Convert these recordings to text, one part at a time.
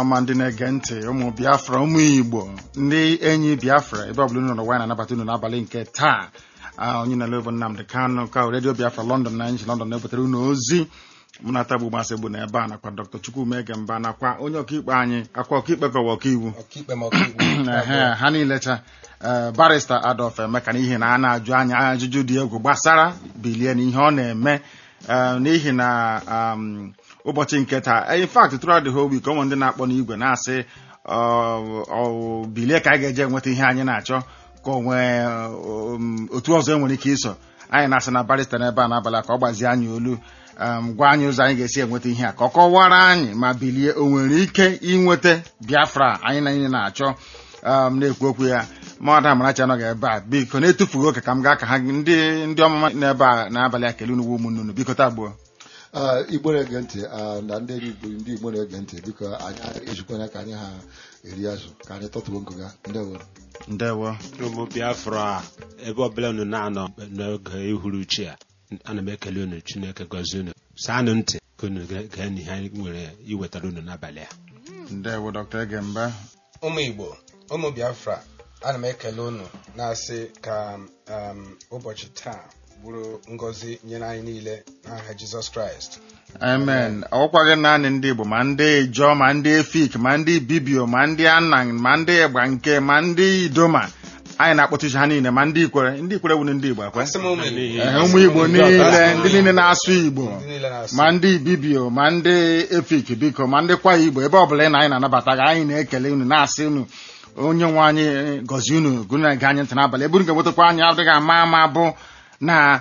ọma ndị na-ege ntị ụmụ biafra ụmụ igbo ndị enyi biafra ebe ọbụla unu nọ n'ụwa na-anabata unu n'abalị nke taa Ah, onye na bụ nnamdị kanụ ka redio biafra london na nji london na-ebutere unu ozi mụ na tagbu masị bụ n'ebe a nakwa dr chukwumege mba nakwa onye ọkaikpe anyị akwa ọkaikpe kọwa ọkaiwu ọkaikpe ma ọkaikpe Ehe, ha niile cha eh, barista adolf emeka n'ihi na a na-ajụ anya ajụjụ dị egwu gbasara bilie na ihe ọ na-eme eh, n'ihi na um, ụbọchị nke taa in fact throughout the whole week ụmụ ndị na-akpọ n'igwe na-asị ọ- ọ- bilie ka anyị ga-eje nweta ihe anyị na-achọ ka o nwee um, otu ọzọ e nwere ike iso anyị na-asị na barista n'ebe a n'abalị a ka ọ gbazie anyị olu um, gwa anyị ụzọ anyị ga-esi enweta ihe a ka ọ kọwara anyị ma bilie o nwere ike inweta biafra anyị na anyị na-achọ um, na-ekwu okwu ya mmadụ amarachi anọghị ebe a biko na-etufughị oke ka m gaa ka ha ndị ndị ọmụma n'ebe a n'abalị a kele unu ụmụnne unu biko tagbuo Ah, igbo na-ege ntị ah, na ndị enyi igbo ndị igbo na-ege ntị biko anyị ejikwana ka anyị ha eri azụ ka anyị tọtuo nkụga ndewo ndewo ụmụ biafra ebe ọbụla unu na-anọ n'oge ihuruchi a ana m ekele unu chineke gọzie unu saanụ ntị ka unu gee gee n'ihe anyị nwere iwetara unu n'abalị a ndewo dr egemba ụmụ igbo ụmụ biafra ana m ekele unu na-asị ka um, ụbọchị taa bụrụ ngọzi nyere anyị niile n'aha jizọs kraịst amen ọkwaghị naanị ndị igbo ma ndị ijọ ma ndị efik ma ndị bibio ma ndị anang ma ndị ịgba nke ma ndị idoma anyị na-akpọtụchi ha niile ma ndị ikwere ndị ikwere wuru ndị igbo ekwe asị m ụmụ igbo Ehe, ụmụ igbo niile ndị niile na-asụ igbo ndị niile na-asụ ma ndị bibio ma ndị efik biko ma ndị kwa igbo ebe ọbụla ị na anyị na-anabata gị anyị na-ekele unu na-asị unu onye nwe anyị gọzie unu gụna na-ege anyị ntị n'abalị ebe unu ga-enwetakwa anyị adịghị ama ama bụ na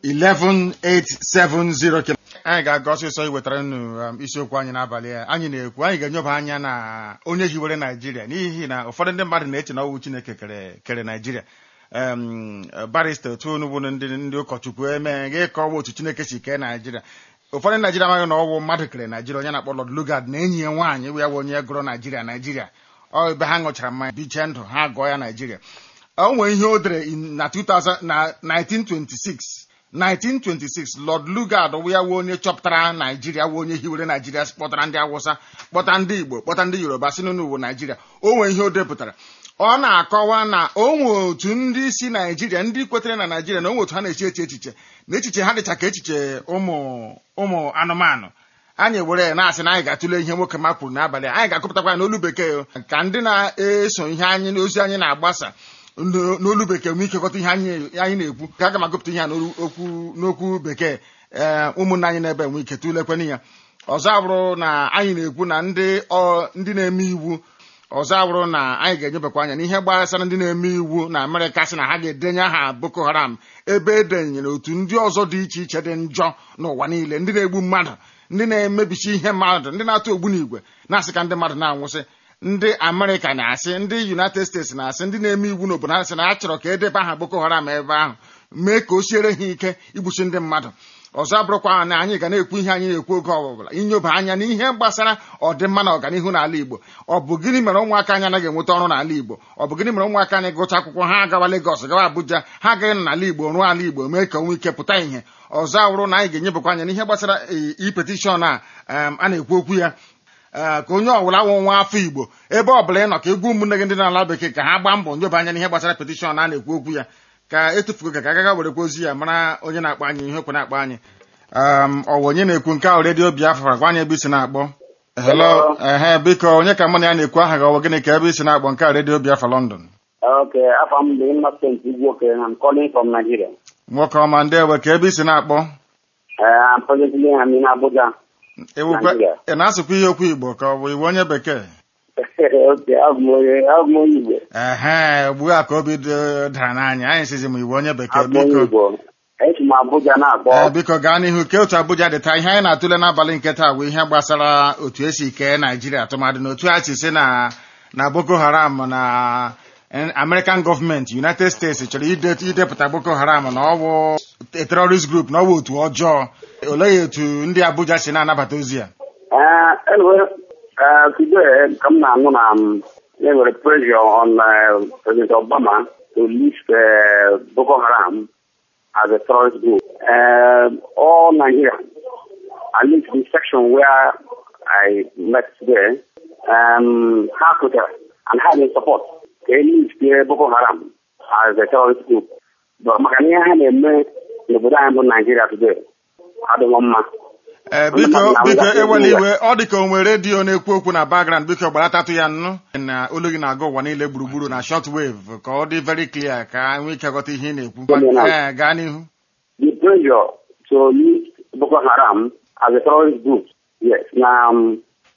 11870 kilo anyị ga-aga ọsịsọ iwetara unu um, isiokwu anyị n'abalị a anyị na-ekwu anyị ga-enyoba anya na onye hiwere naijiria n'ihi na ụfọdụ ndị mmadụ na-eche na ọwụ chineke kere kere naijiria um, barista otu unu bụ ndị ndị ụkọchukwu eme gị kọwa otu chineke si kee naijiria ụfọdụ naijiria amaghị na ọwụ mmadụ kere naijiria onye na-akpọ Lord Lugard na enyi ya nwaanyị wụ ya bụ onye gụrụ naijiria naijiria ọ ebe ha ṅụchara mmanya biche ndụ ha gụọ ya naijiria o nwere ihe o dere in- na 2000 na 1926 1926 Lord Lugard wụ ya wụ onye chọpụtara naijiria wụ onye hiwere naijiria kpọtara ndị awụsa kpọta ndị igbo kpọta ndị yoruba si n'ụwa naijiria o nwere ihe o depụtara ọ na-akọwa na o nwe otu ndị si naijiria ndị kwetere na naijiria na o nwe otu ha na-eche eche echiche na echiche ha dịcha ka echiche ụmụ ụmụ anụmanụ anyị were ya na-asị na anyị ga-atụle ihe nwoke ma kwuru n'abalị a. anyị ga-akọpụtakwa ya n'olu bekee ka ndị na-eso ihe anyị ozi anyị na-agbasa n'o- n'olu bekee nwee ike ghọta ihe anyị anyị na-ekwu ka aga m agụpụta ihe a n'olu- okwu- n'okwu bekee ee ụmụnne anyị na-ebe nwee ike tụlekwana ya ọzọ abụrụ na anyị na-ekwu na ndị ọ- ndị na-eme iwu ọzọ abụrụ na anyị ga-enyebakwa anya n'ihe gbasara ndị na-eme iwu na amerịka sị na ha ga-edenye aha boko haram ebe edenyere otu ndị ọzọ dị iche iche dị njọ n'ụwa niile ndị na-egbu mmadụ ndị na-emebichi ihe mmadụ ndị na-atụ ogbunigwe na-asị ka ndị mmadụ na-anwụsị ndị amerịka na-asị ndị united states na-asị ndị na-eme iwu n'obodo ha sị na a chọrọ ka edebe aha boko haram ebe ahụ mee ka o siere ha ike igbuchi ndị mmadụ ọzọ abụrụkwa na anyị ga na-ekwu ihe anyị na-ekwu oge ọbụla inyoba anya n'ihe gbasara ọdịmma na ọganihu n'ala igbo ọ bụ gịnị mere ụmụaka anyị anaghị enweta ọrụ n'ala igbo ọ bụ gịnị mere ụmụaka anyị gụcha akwụkwọ ha agawa Lagos gawa Abuja ha agaghị nọ n'ala igbo rụọ ala igbo mee ka onwe ike pụta ihe ọzọ awụrụ na anyị ga-enyebakwa anya n'ihe gbasara i petishọn a em, a na-ekwu okwu ya ee, ka onye ọbụla wụ nwa afọ igbo ebe ọbụla ị nọ ka egwu ụmụnne gị ndị na-ala bekee ka ha gbaa mbọ nyoba anya n'ihe gbasara petishọn a na-ekwu okwu ya ka etufugo ka ka agaga werekwa ozi ya mara onye na-akpọ anyị ihe okwe na-akpọ anyị um, ọ bụ onye na-ekwu nke ahụ redio biafra gwa anyị ebe isi na-akpọ hello ehe biko onye ka mụ na ya na-ekwu aha gị ọ bụ gịnị ka ebe isi na-akpọ nke a redio biafra london Okay, I'm the innocent Igwoke and I'm calling from Nigeria. nwoke ọma ndewe ka ebe isi na-akpọ Uh, I'm presently I'm in Abuja. ewukwe Nigeria. ị na-asụkwa ihe okwu igbo ka ọ bụ iwu onye bekee okay, I'm onye I'm onye Igbo. ehe ugbu a ka obi dị- dara n'anya anyị sizi m iwu onye bekee I'm onye biko Igbo. Esi m Abuja Ee, na-akpọ. biko gaa n'ihu ke otu Abuja dị taa ihe anyị na-atụle n'abalị nke taa bụ ihe gbasara otu esi kee Naijiria tụmadị na otu a si si na na Boko Haram na eh, American gọọmenti United States chọrọ ide- idepụta Boko Haram na ọ bụ a terrorist group na ọ bụ otu ọjọọ olee etu ndị Abuja si na-anabata ozi ya Uh, anyway, uh, today, come now, no, um, there was pressure on uh, President Obama to list uh, Boko Haram as a terrorist group. Uh, all Nigeria, at least the section where I met today, um, ha kwetara and ha dey support ka e listie Boko Haram as a terrorist group but maka na ihe ha na-eme n'obodo anyị bụ Naijiria today adịghị mma ee biko biko ewela iwe ọ dị ka o nwere redio na-ekwu okwu na background biko gbaratatụ ya nnụ na olu gị na-aga ụwa niile gburugburu na short wave ka ọ dị very clear ka nwee ike ghọta ihe ị na-ekwu ee gaa n'ihu the pressure to list Boko Haram as a terrorist group yes na um,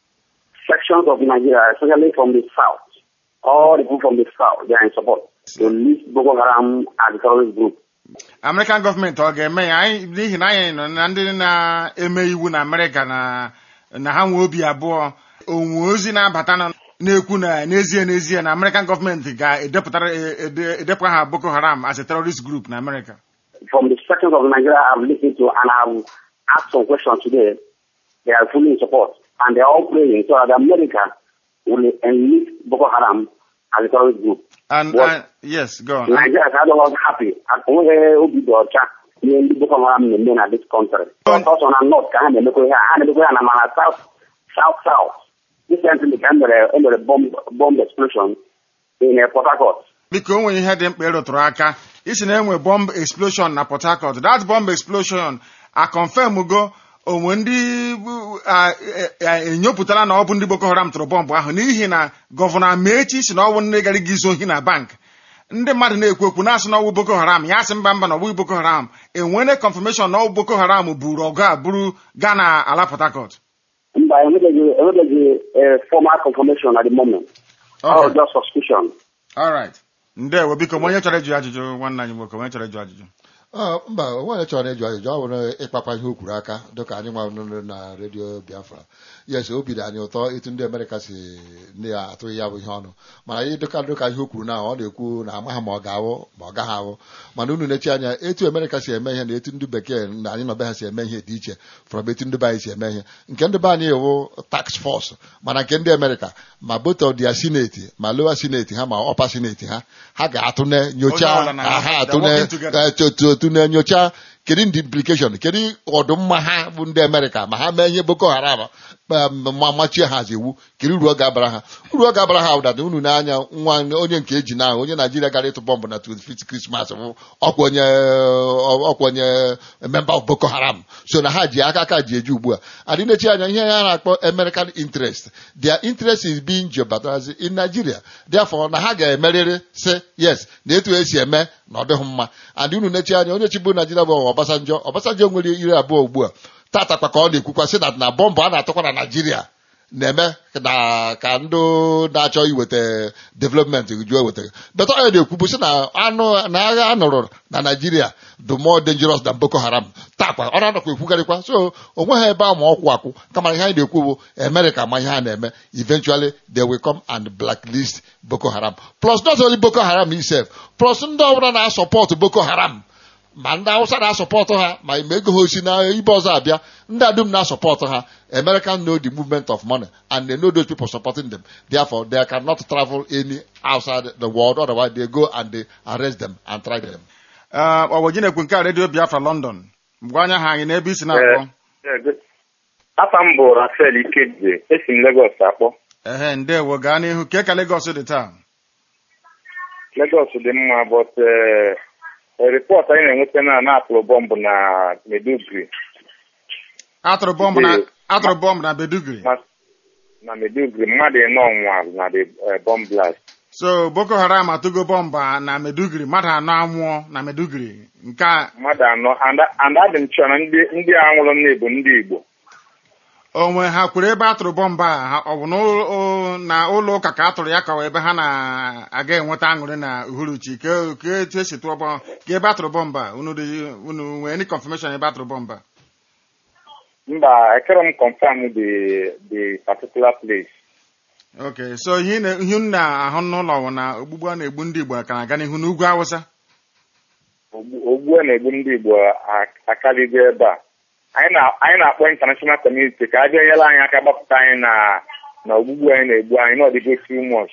sections of Nigeria especially from the south all the people from the south they are in support to list Boko Haram as a terrorist group American gọọmenti ọ ga-eme ya anyị n'ihi na anyị nọ na ndị na-eme iwu na Amerịka na na ha nwee obi abụọ onwe ozi na-abata na na-ekwu na n'ezie n'ezie na American gọọmenti ga-edepụtara ede- edepụta ha Boko Haram as a terrorist group na America from the sections of Nigeria I've listened to and I've asked some questions today they are fully in support and they are all praying so that America will enlist Boko Haram as a terrorist group and, What? and yes go on Nigeria is otherwise happy onweghị obi dị ọcha ihe ndị Boko Haram na-eme na this country. ọsọ na north ka ha na-emekwa ihe a ha na-emekwa ya na mana south south south recently ka emere emere bomb bomb explosion in uh, Port Harcourt. biko o nwere ihe dị mkpa ịrụtụrụ aka isi na enwe bomb explosion na Port Harcourt that bomb explosion a confirm go onwe ndị bụ- a- a- a- enyopụtara na ọ bụ ndị Boko Haram tụrụ bọmbụ ahụ n'ihi na gọvanọ Amechi si na ọ bụ ndị gara gị izu ohi na bank ndị mmadụ na-ekwu okwu na-asị na ọ bụ Boko Haram ya sị mba mba na ọ bụghị Boko Haram enwere confirmation na ọ bụ Boko Haram buru ọgụ a buru gaa na ala Port Harcourt mba enwebeghị enwebeghị uh, formal confirmation at the moment Okay. or just suspicion all right ndewo biko ma onye chọrọ ịjụ ajụjụ nwanne anyị nwoke onye chọrọ ịjụ ajụjụ Ọ, mba onwe chọrọ ịjụ ajụjụ ọ bụrụ ịkpakpa ihe o kwuru aka dịka anyị nwa nụrụ na redio biafra yes obi dị anyị ụtọ etu ndị amerịka si na-atụghị ya bụ ihe ọnụ mana anyị dịka dịka ihe o kwuru na ọ na-ekwu na amaghị ma ọ ga-awụ ma ọ gaghị awụ mana unu na-echi anya etu amerịka si eme ihe na etu ndị bekee na anyị nọbe ha si eme ihe dị iche from etu ndị be anyị si eme ihe nke ndị be anyị ewu tax force mana nke ndị amerịka ma both of their senate ma lower senate ha ma upper senate ha ha ga-atụne Onye nyochaa ọbụla na- ha ha they're working atụne together. eh, otu otu na-enyocha kedu ndị implication kedu ọdụmma ha bụ ndị amerịka ma ha mee ihe boko haram ma ma machie ha hazi iwu kedu uru ọ ga-abara ha uru ọ ga-abara ha ụdada unu na-anya nwa onye nke eji na onye naijiria gara ịtụ bọmbụ na 25th krismas bụ ọkwa onye ọkwa onye member of boko haram so na ha ji aka aka ji eji ugbu a adị na-echi anya ihe ha na-akpọ american interest their interest is being jeopardized in nigeria therefore na ha ga-emerịrị sị yes na etu esi eme na ọ dịghị mma and unu na-echi anya onye chibu naijiria bụ ọbasanjọ ọbasanjọ nwere iri abụọ ugbu a tata kwa ka ọ na-ekwukwa sị na na bọmbụ a na-atụkwa na naijiria na-eme na ka ndị na-achọ iweta development juo eweta beta onye na-ekwubu sị na anụ na agha a nụrụ na naijiria dị more dangerous than boko haram takwa ọ na-anọkwa ekwugarịkwa so o nweghị ebe a ma ọkwụ akwụ kama ihe anyị na-ekwu bụ america ma ihe a na-eme eventually they will come and blacklist boko haram plus not only boko haram itself plus ndị ọbụla na-asọpọtụ boko haram ma ndị awụsa na-asọpọtụ ha ma ime ego ha osi na ibe ọzọ abịa ndị adum na-asọpọtụ ha american know the movement of money and they know those people supporting them therefore they cannot travel any outside the world otherwise they go and they arrest them and try them ọwọji na-ekwu nke a redio biafra london gwa anya ha anyị n'ebe isi na-akpọ Afa m bụ Rafael Ikedze, esi m Lagos akpọ. ehe ndewo gaa n'ihu ke ka Lagos dị taa Lagos dị mma but rịpọt anyị na-enweta na na-atụrụ bọmbụ na Meduguri atụrụ bọmbụ na atụrụ bọmbụ na bedugri na- na Meduguri mmadụ ịnọ nwụrụ na the eh, bomb blast. so boko haram atụgo bọmbụ a na medugri mmadụ anọ anwụọ na medugri nke a mmadụ anọ and and adị m chọrọ na ndị ndị a nwụrụ nne bụ ndị Igbo onwe ha kwuru ebe atụrụ bọmbụ a ha- ọ bụ n'ụlọ- o- na ụlọ ụka ka atụrụ ya ka ọ ebe ha na-aga enweta aṅụrị na uhuruchi ke ke etu esi tụọ bọmbụ ka ebe atụrụ bọmbụ a unu dị unu nwee any confirmation ebe atụrụ bọmbụ a mba ekere m confirm the the particular place okay so ihe ị na- ihe unu na-ahụ n'ụlọ bụ na ogbugbu a na-egbu ndị igbo ka na-aga n'ihu n'ugwu awụsa Ogbu- ogbu a na-egbu ndị Igbo ak- akarịgo ebe a anyị na- anyị na-akpọ international community ka a bịa nyere anyị aka gbapụta anyị na na ogbugbu anyị na-egbu anyị na ọdịgo too much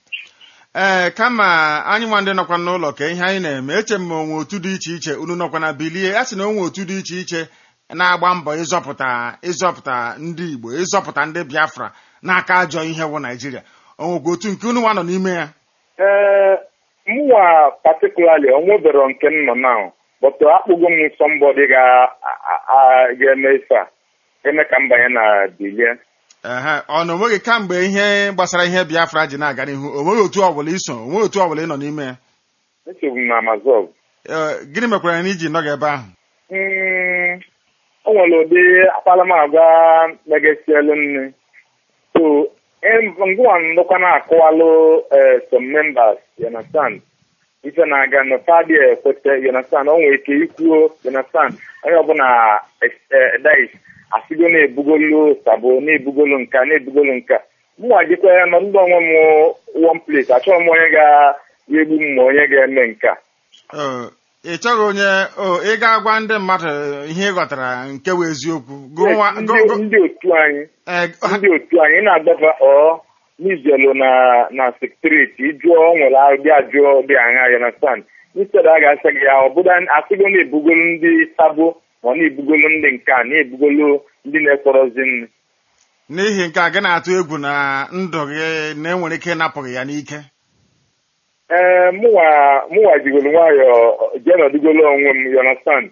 ee kama anyị nwa ndị nọkwa n'ụlọ ka ihe anyị na-eme eche m ma onwe otu dị iche iche unu nọkwa na bilie a sị na onwe otu dị iche iche na-agba mbọ ịzọpụta ịzọpụta ndị igbo ịzọpụta ndị biafra n'aka ajọ ihe wụ naijiria o nwekwa otu nke unu nwa nọ n'ime ya ee mwa particularly onwebero nke m nọ na but akpụgo m somebody ga- a- a- ga-eme ife a eme ka m banye na bilie ehe ọ na onweghị kamgbe ihe gbasara ihe biafra ji na-aga n'ihu o nweghị otu ọbụla iso o nweghị otu ọbụla ị nọ n'ime ya echegbu m na amazon Ee, gịnị mekwara na iji nọghị ebe ahụ Mm, o nwere ụdị akpalamagwa megasielu nne so em- ngwa ndụkwa na-akụwalụ eh, some members you understand ife na-aga n'ụfadị ekwete you understand o nwere ike ikwuo you understand onye ọbụla dais asịgo na-ebugolu sabo na-ebugolu nka na-ebugolu nka mụnwa jikwa ya nọdụ onwe m one place achọghị m onye ga-egbu m ma onye ga-eme nka Ee, ị chọghị onye o ị ga-agwa ndị mmadụ ihe ị ghọtara nke wụ eziokwu gụ nwa- ndị gụ- gụ- ndị otu anyị ee, ndị otu anyị na-agbaba ọ n'ijelu na na sekreti ịjụọ o nwere ụdị ajụọ dị aṅa ya na stan instead a ga-asị gị ya ọ bụrụ asịgo na-ebugolu ndị sabo ma ọ na-ebugolu ndị nka na-ebugolu ndị na-ekpọrọzi nri n'ihi nke a gị na-atụ egwu na ndụ gị na enwere ike ịnapụ gị ya n'ike ee mụnwa mụnwa jigolu nwayọọ jee nọdụgolo onwe m you understand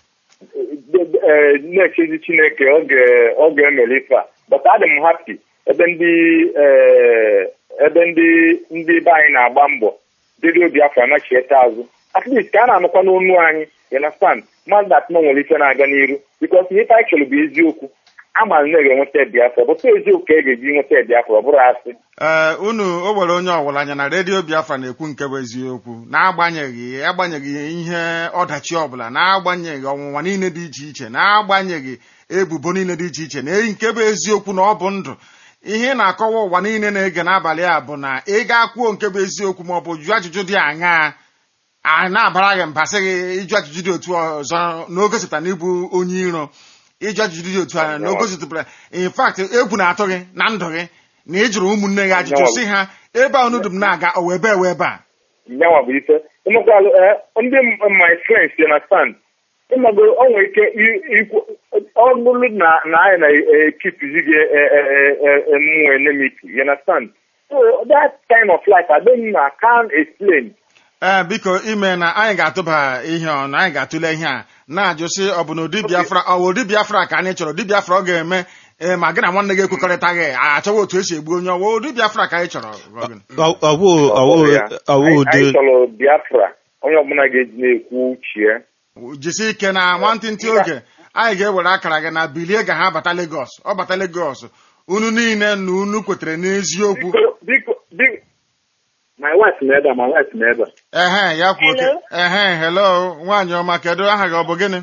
ee na-echezi chineke oge oge emere ife a but adị m happy ebe ndị ee ebe ndị ndị be anyị na-agba mbọ dịrị obi afọ anachieta azụ at least ka a na-anụkwa n'onu anyị you understand mmadụ dat na nwere ife na-aga n'iru because ihe anyị chọrọ bụ eziokwu ama na ga-enweta biafra bụta eziokwu ka e ga-eji nweta biafra ọ bụrụ asị ee unu o nwere onye ọwụla anya na redio biafra na-ekwu nke bụ eziokwu n'agbanyeghị agbanyeghị ihe ọdachi ọbụla n'agbanyeghị ọnwụnwa niile dị iche iche n'agbanyeghị ebubo niile dị iche iche na nke bụ eziokwu na ọ bụ ndụ ihe ị na-akọwa ụwa niile na-ege n'abalị a bụ na ị ga-akwuo nke bụ eziokwu ma ọ bụ jụọ ajụjụ dị aṅaa a na-abara gị mba sị gị ịjụ ajụjụ dị otu ọzọ na o gosipụtara na ịbụ onye iro ịjụ ajụjụ dị otu a na o gosipụtara in fact egwu na-atụ gị na ndụ gị na ị jụrụ ụmụnne gị ajụjụ sị ha ebe a unu dum na-aga o webe ewe ebe a nyanwa bụ ife ịmakwalụ ndị m- my friends you understand ịmago o nwere ike i- ikwu ọ bụrụ na na anyị na-ekipizi gị mmụọ enmity you understand so that kind of life I don't know I can't explain ee biko ime na anyị ga-atụba ihe ọnụ anyị ga-atụle ihe a na-ajụ sị ọ bụ na ụdị biafra ọ bụ ụdị biafra ka anyị chọrọ ụdị biafra ọ ga-eme ee ma gị na nwanne gị ekwekọrịtaghị achọwa otu esi egbu onye ọwa ụdị biafra ka anyị chọrọ Robin. Ọ- ọwụ ọwụ Ọ bụ ya. ọwụ Anyị- ụdị anyị chọrọ biafra onye ọbụla ga-eji na-ekwu uche jisi ike na nwantịntị oge anyị ga-ewere akara gị na bilie ga ha bata Lagos ọ bata Lagos unu niile na unu kwetere n'eziokwu biko biko biko my wife na ebe a my wife na ebe a ehe ya kwuo oke Hello? ehe hello nwaanyị ọma kedu aha gị ọ bụ gịnị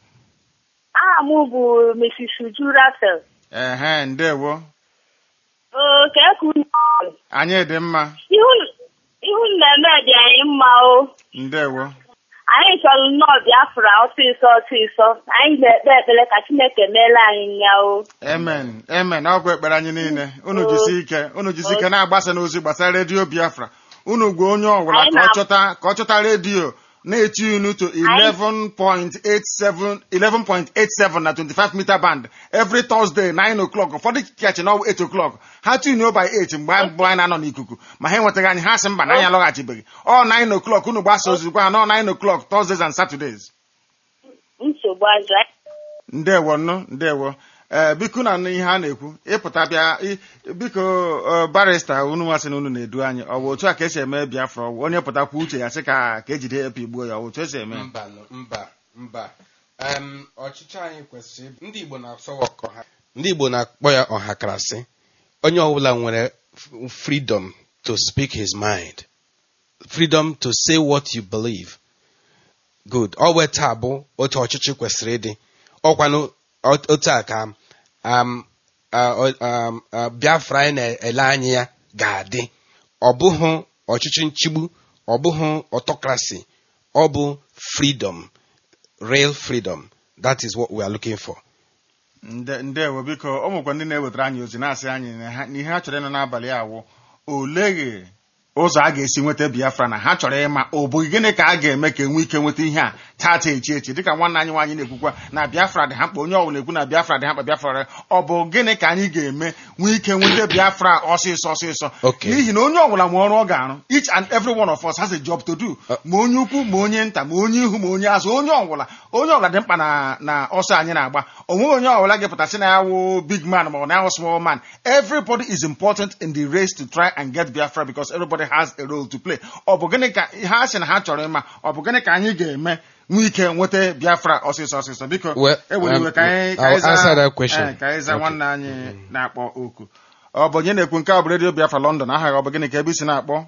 aha m bụ Mrs. Uju Rafael ehe ndewo oo ka eku anyị dị mma ihu ihu mmemme dị anyị mma o ndewo anyị chọrọ nnọọ Biafra ọsịsọ ọsịsọ anyị na-ekpe ekpere ka Chineke meela anyị ya o amen amen ọgwụ ekpere anyị niile unu jisi ike unu jisi ike na-agbasa n'ozi gbasara redio biafra unu gwa onye ọbụla Anyị ka ọ na- chọta ka ọ chọta redio na-eti unu to 11.87 11.87 na 25 meter band every Thursday 9 o'clock ụfọdụ kachi na 8 o'clock ha tunuo by 8 mgbe anyị- mgbe anyị na-anọ n'ikuku ma ha enwetaghị anyị ha sị mba na anyị alọghachibeghị ọ 9 o'clock unu gbasa ozi gwa ha na ọ 9 o'clock Thursdays and Saturdays nsogbu azụ ndewo nnụ ndewo ee biko na ihe a na-ekwu ịpụta bịa i- biko ọ, barista unu masị na unu na-edu anyị ọ bụ otu a ka esi eme biafra ọ bụ onye pụtakwa uche ya sị ka ka ejide ya pigbuo ya ọ bụ otu esi eme mba nụ, mba mba Em, ọchịchị anyị kwesịrị ịbụ- ndị igbo na-asọ ya ọha ndị igbo na-akpọ ya ọhakarasị onye ọbụla nwere f- freedom to speak his mind freedom to say what you believe good ọ wee taa bụ otu ọchịchị kwesịrị ịdị ọkwanụ ot- otu a ka um, uh, um, uh, biafra anyị na-ele anya ya ga-adị ọ bụghị ọchịchị nchigbu ọ bụghị autocracy ọ bụ freedom real freedom that is what we are looking for Nde- ndewo biko ọ nwekwa ndị na-ewetara anyị ozi na-asị anyị na ha- na ihe ha chọrọ ịnụ n'abalị awụ oleghe ụzọ a ga-esi nweta biafra na ha chọrọ ịma ọ bụ gịnị ka a ga-eme ka enwe ike nweta ihe a tata echi echi dịka nwanne anyị nwaanyị na-ekwukwa na biafra dị ha mkpa onye ọbụla na-ekwu na biafra dị ha mkpa biafra dị ọ bụ gịnị ka anyị ga-eme nwee ike nweta biafra ọsịsọ ọsịsọ Okay. n'ihi na onye ọbụla ma ọrụ ọ ga-arụ each and every one of us has a job to do ma onye ukwu ma onye nta ma onye ihu ma onye azụ onye ọbụla onye ọbụla dị mkpa na na ọsọ anyị na-agba onweghị onye ọbụla ga-epụtasị na ya wụ big man ma ọ na ya wụ small man everybody is important in the race to try and get biafra because everybody has a role to play ọ bụ gịnị ka ha sị na ha chọrọ ịma ọ bụ gịnị ka anyị ga-eme nwee ike nweta biafra ọsịsọ ọsịsọ biko Well, ewere iwe um, ka anyị ka I'll anyị zaa- answer that question. eh, ka anyị zaa Okay. nwanne anyị na-akpọ oku ọ bụ onye na-ekwu nke a bụ redio biafra london aha gị ọ bụ gịnị ka ebe isi na-akpọ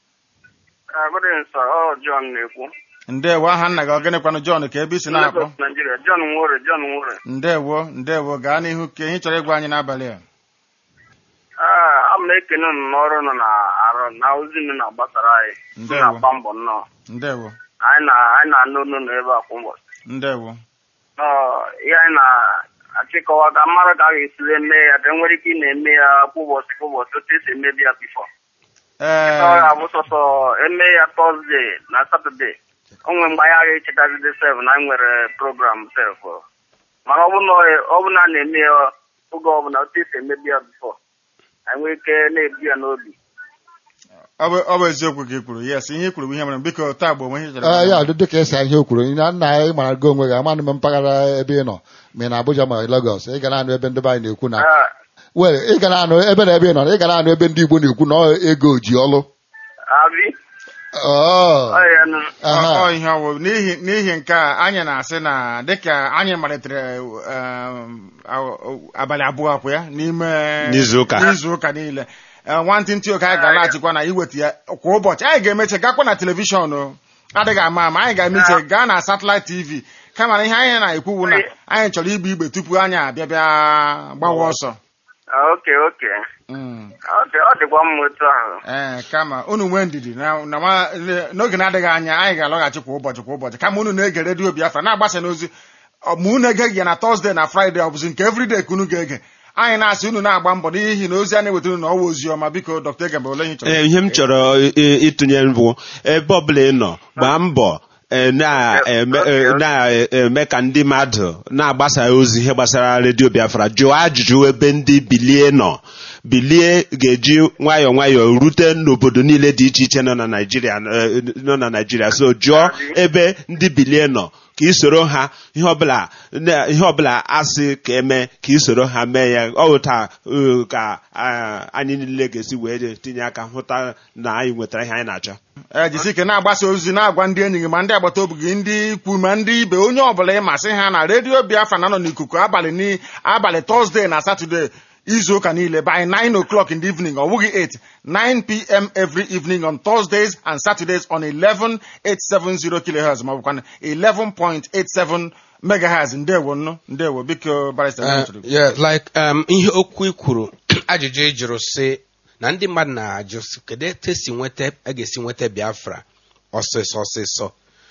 Good evening, sir. Oh, John na-ekwu. ndewo aha nna gị ọ gịnịkwanụ john ka ebe isi na-akpọ Lagos, Nigeria. John Nwore, John Nwore. ndewo ndewo gaa n'ihu ka ihe chọrọ ịgwa anyị n'abalị a Ah, a m na-ekene unu n'ọrụ nọ na arụ na ozi unu na-agbasara anyị. Unu Ndewo. na-agba mbọ nnọọ. ndewo Anyị na anyị na-anụ unu n'ebe a kwa ụbọchị. ndewo Nọ, ihe anyị na-achịkọwa ka mmadụ ka a ga-esiri eme ya ka e nwere ike ị na-eme ya kwa ụbọchị kwa ụbọchị otu esi emebi ya bifọ. Ọ ee ga-abụ sọsọ eme ya Tọzde na Satọde. O nwere mgbe anyị agha echetazide sef na anyị nwere program sef. Mana ọ bụ na ọ bụ na a na-eme ya oge ọbụla otu esi emebi ya bifọ. Anyị nwere ike na-ebu ya n'obi. ọ bụ ọ bụ eziokwu ka ị kwuru yes ihe i kwuru bụ ihe mere biko taa bụ onwe ihe chọrọ Ee, ịgwa ya anyị. dị dịka esi ihe o kwuru na nna anyị mara gị onwe gị amanụ m mpaghara ebe ị nọ ma ị na Abuja ma Lagos ị ga na-anụ ebe ndị be anyị na-ekwu na Ah, were ị ga na-anụ ebe na ebe ị nọ ị ga na-anụ ebe ndị Igbo na-ekwu na ọ ego ji ọlụ Abi, Oh, ọ ya nụ. aha. Ọ- ọ ihe ọwụ n'ihi n'ihi nke a anyị na-asị na dịka anyị malitere um, aw- abalị abụọ kwa ya n'ime N'izuụka. n'izuụka niile Eh, nwantịntị oke anyị ga-alaghachikwa na iweta ya kwa ụbọchị anyị ga-emeche gakwa na telivishọn o. adịghị ama ama anyị ga-emeche gaa na satellite tv kama na ihe anyị na-ekwuwu na anyị chọrọ igbe igbe tupu anyị abịa bịa gbawa ọsọ Ah, oke oke. Mm. Ọ dị- ọ dịkwa mma otu ahụ. ee kama unu nwee ndidi na na nwa- n'oge na-adịghị anya anyị ga-alọghachi kwa ụbọchị kwa ụbọchị kama unu na-ege redio biafra na-agbasa n'ozi ọ- ma unu egeghị ya na tọzdee na fraịde ọ bụzi nke everyday ka unu ga-ege anyị na-asị unu na-agba mbọ n'ihi na ozi a na-eweta unu na ọwa ozi ọma biko dọkta egembe ole ihe ị chọrọ Ee, ihe m chọrọ i- i- ịtụnye bụ ebe ọbụla ị nọ gbaa mbọ eh, na-eme eh, na-eme ka ndị mmadụ na-agbasa ozi ihe gbasara redio biafra jụọ ajụjụ ebe ndị bilie nọ bilie ga-eji nwayọọ nwayọọ rute n'obodo niile dị iche iche nọ na naijiria eh, nọ na naijiria so jụọ ebe ndị bilie nọ ka isoro ha ihe ọbụla na- ihe ọbụla asị ka eme ka isoro ha mee ya ọ bụ taa uh, ka ah, anyị niile ga-esi wee tinye aka hụta na anyị nwetara ihe anyị na-achọ ee jisi ike na-agbasa ozi na-agwa ndị enyi gị ma ndị agbata obi gị ndị ikwu ma ndị ibe onye ọbụla ịmasị ha na redio biafra na-anọ n'ikuku abalị ni abalị tọzdee na satọde izu ụka niile by 9 o'clock in the evening ọ bụghị 8 9 pm every evening on thursdays and saturdays on 11870 kilohertz ma ọ bụkwa 11.87 megahertz ndewo nnu ndewo biko barista Uh, Benjamin. yeah, like um, ihe okwu i kwuru ajụjụ ị jụrụ sị na ndị mmadụ na-ajụ sị, kedu etu esi nweta a ga-esi nweta biafra ọsịsọ ọsịsọ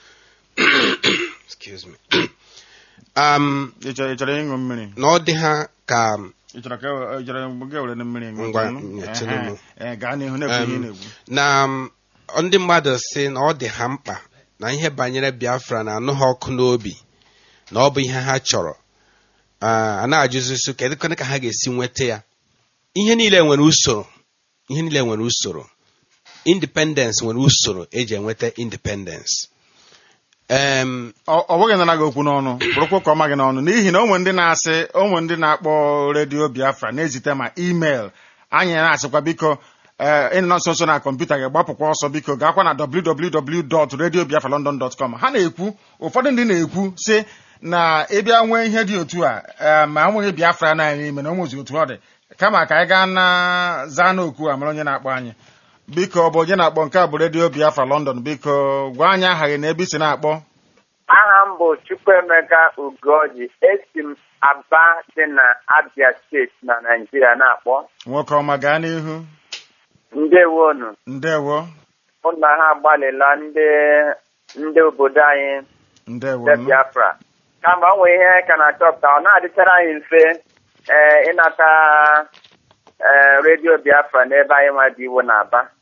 excuse me um, ị chọrọ ị chọrọ ịṅụ mmiri na ọ dị ha ka ị chọrọ ka e- ị chọrọ gị were mmiri ṅụọ? Ngwa, Ṅụọ? nyetụrụ Ehe. m. Eh, gaa n'ihu na-ekwu ihe ị Um, na-ekwu na um, ndị mmadụ sị na ọ dị ha mkpa na ihe banyere biafra na-anụ ha ọkụ n'obi na ọ bụ ihe ha chọrọ Ah, a na-ajụzisu kedu kwanụ ka ha ga-esi nweta ya ihe niile nwere usoro ihe niile nwere usoro independence nwere usoro eji enweta independence Em, ọ ọ bụghị nara gị okwu n'ọnụ bụrụkwa ka ọ ma gị n'ọnụ n'ihi na onwe ndị na-asị onwe ndị na-akpọ redio biafra na-ezite ma email anyị na-asịkwa biko ee ị nọ nso nso na kọmputa gị gbapụkwa ọsọ biko gaakwa na www.radiobiafralondon.com ha na-ekwu ụfọdụ ndị na-ekwu sị na ịbịa nwee ihe dị otu a ee, ma enweghị biafra na anyị n'ime na o nwezi otu ọ dị kama ka anyị gaa na zaa n'okwu a mara onye na-akpọ anyị biko ọ bụ onye na-akpọ nke a bụ redio biafra london biko gwa anyị aha gị na ebe i si na-akpọ aha m bụ Chukwuemeka Ugoji esi m Aba dị na Abia steeti na Naịjirịa na-akpọ nwoke ọma gaa n'ihu ndewonu ndewo ụlọ ha agbalịla ndị ndị obodo anyị ndewo ndị Biafra kama ọ nwere ihe ka na-achọpụta ọ na-adịchara anyị mfe ee ịnata ee redio Biafra n'ebe anyị nwa dị iwu na Aba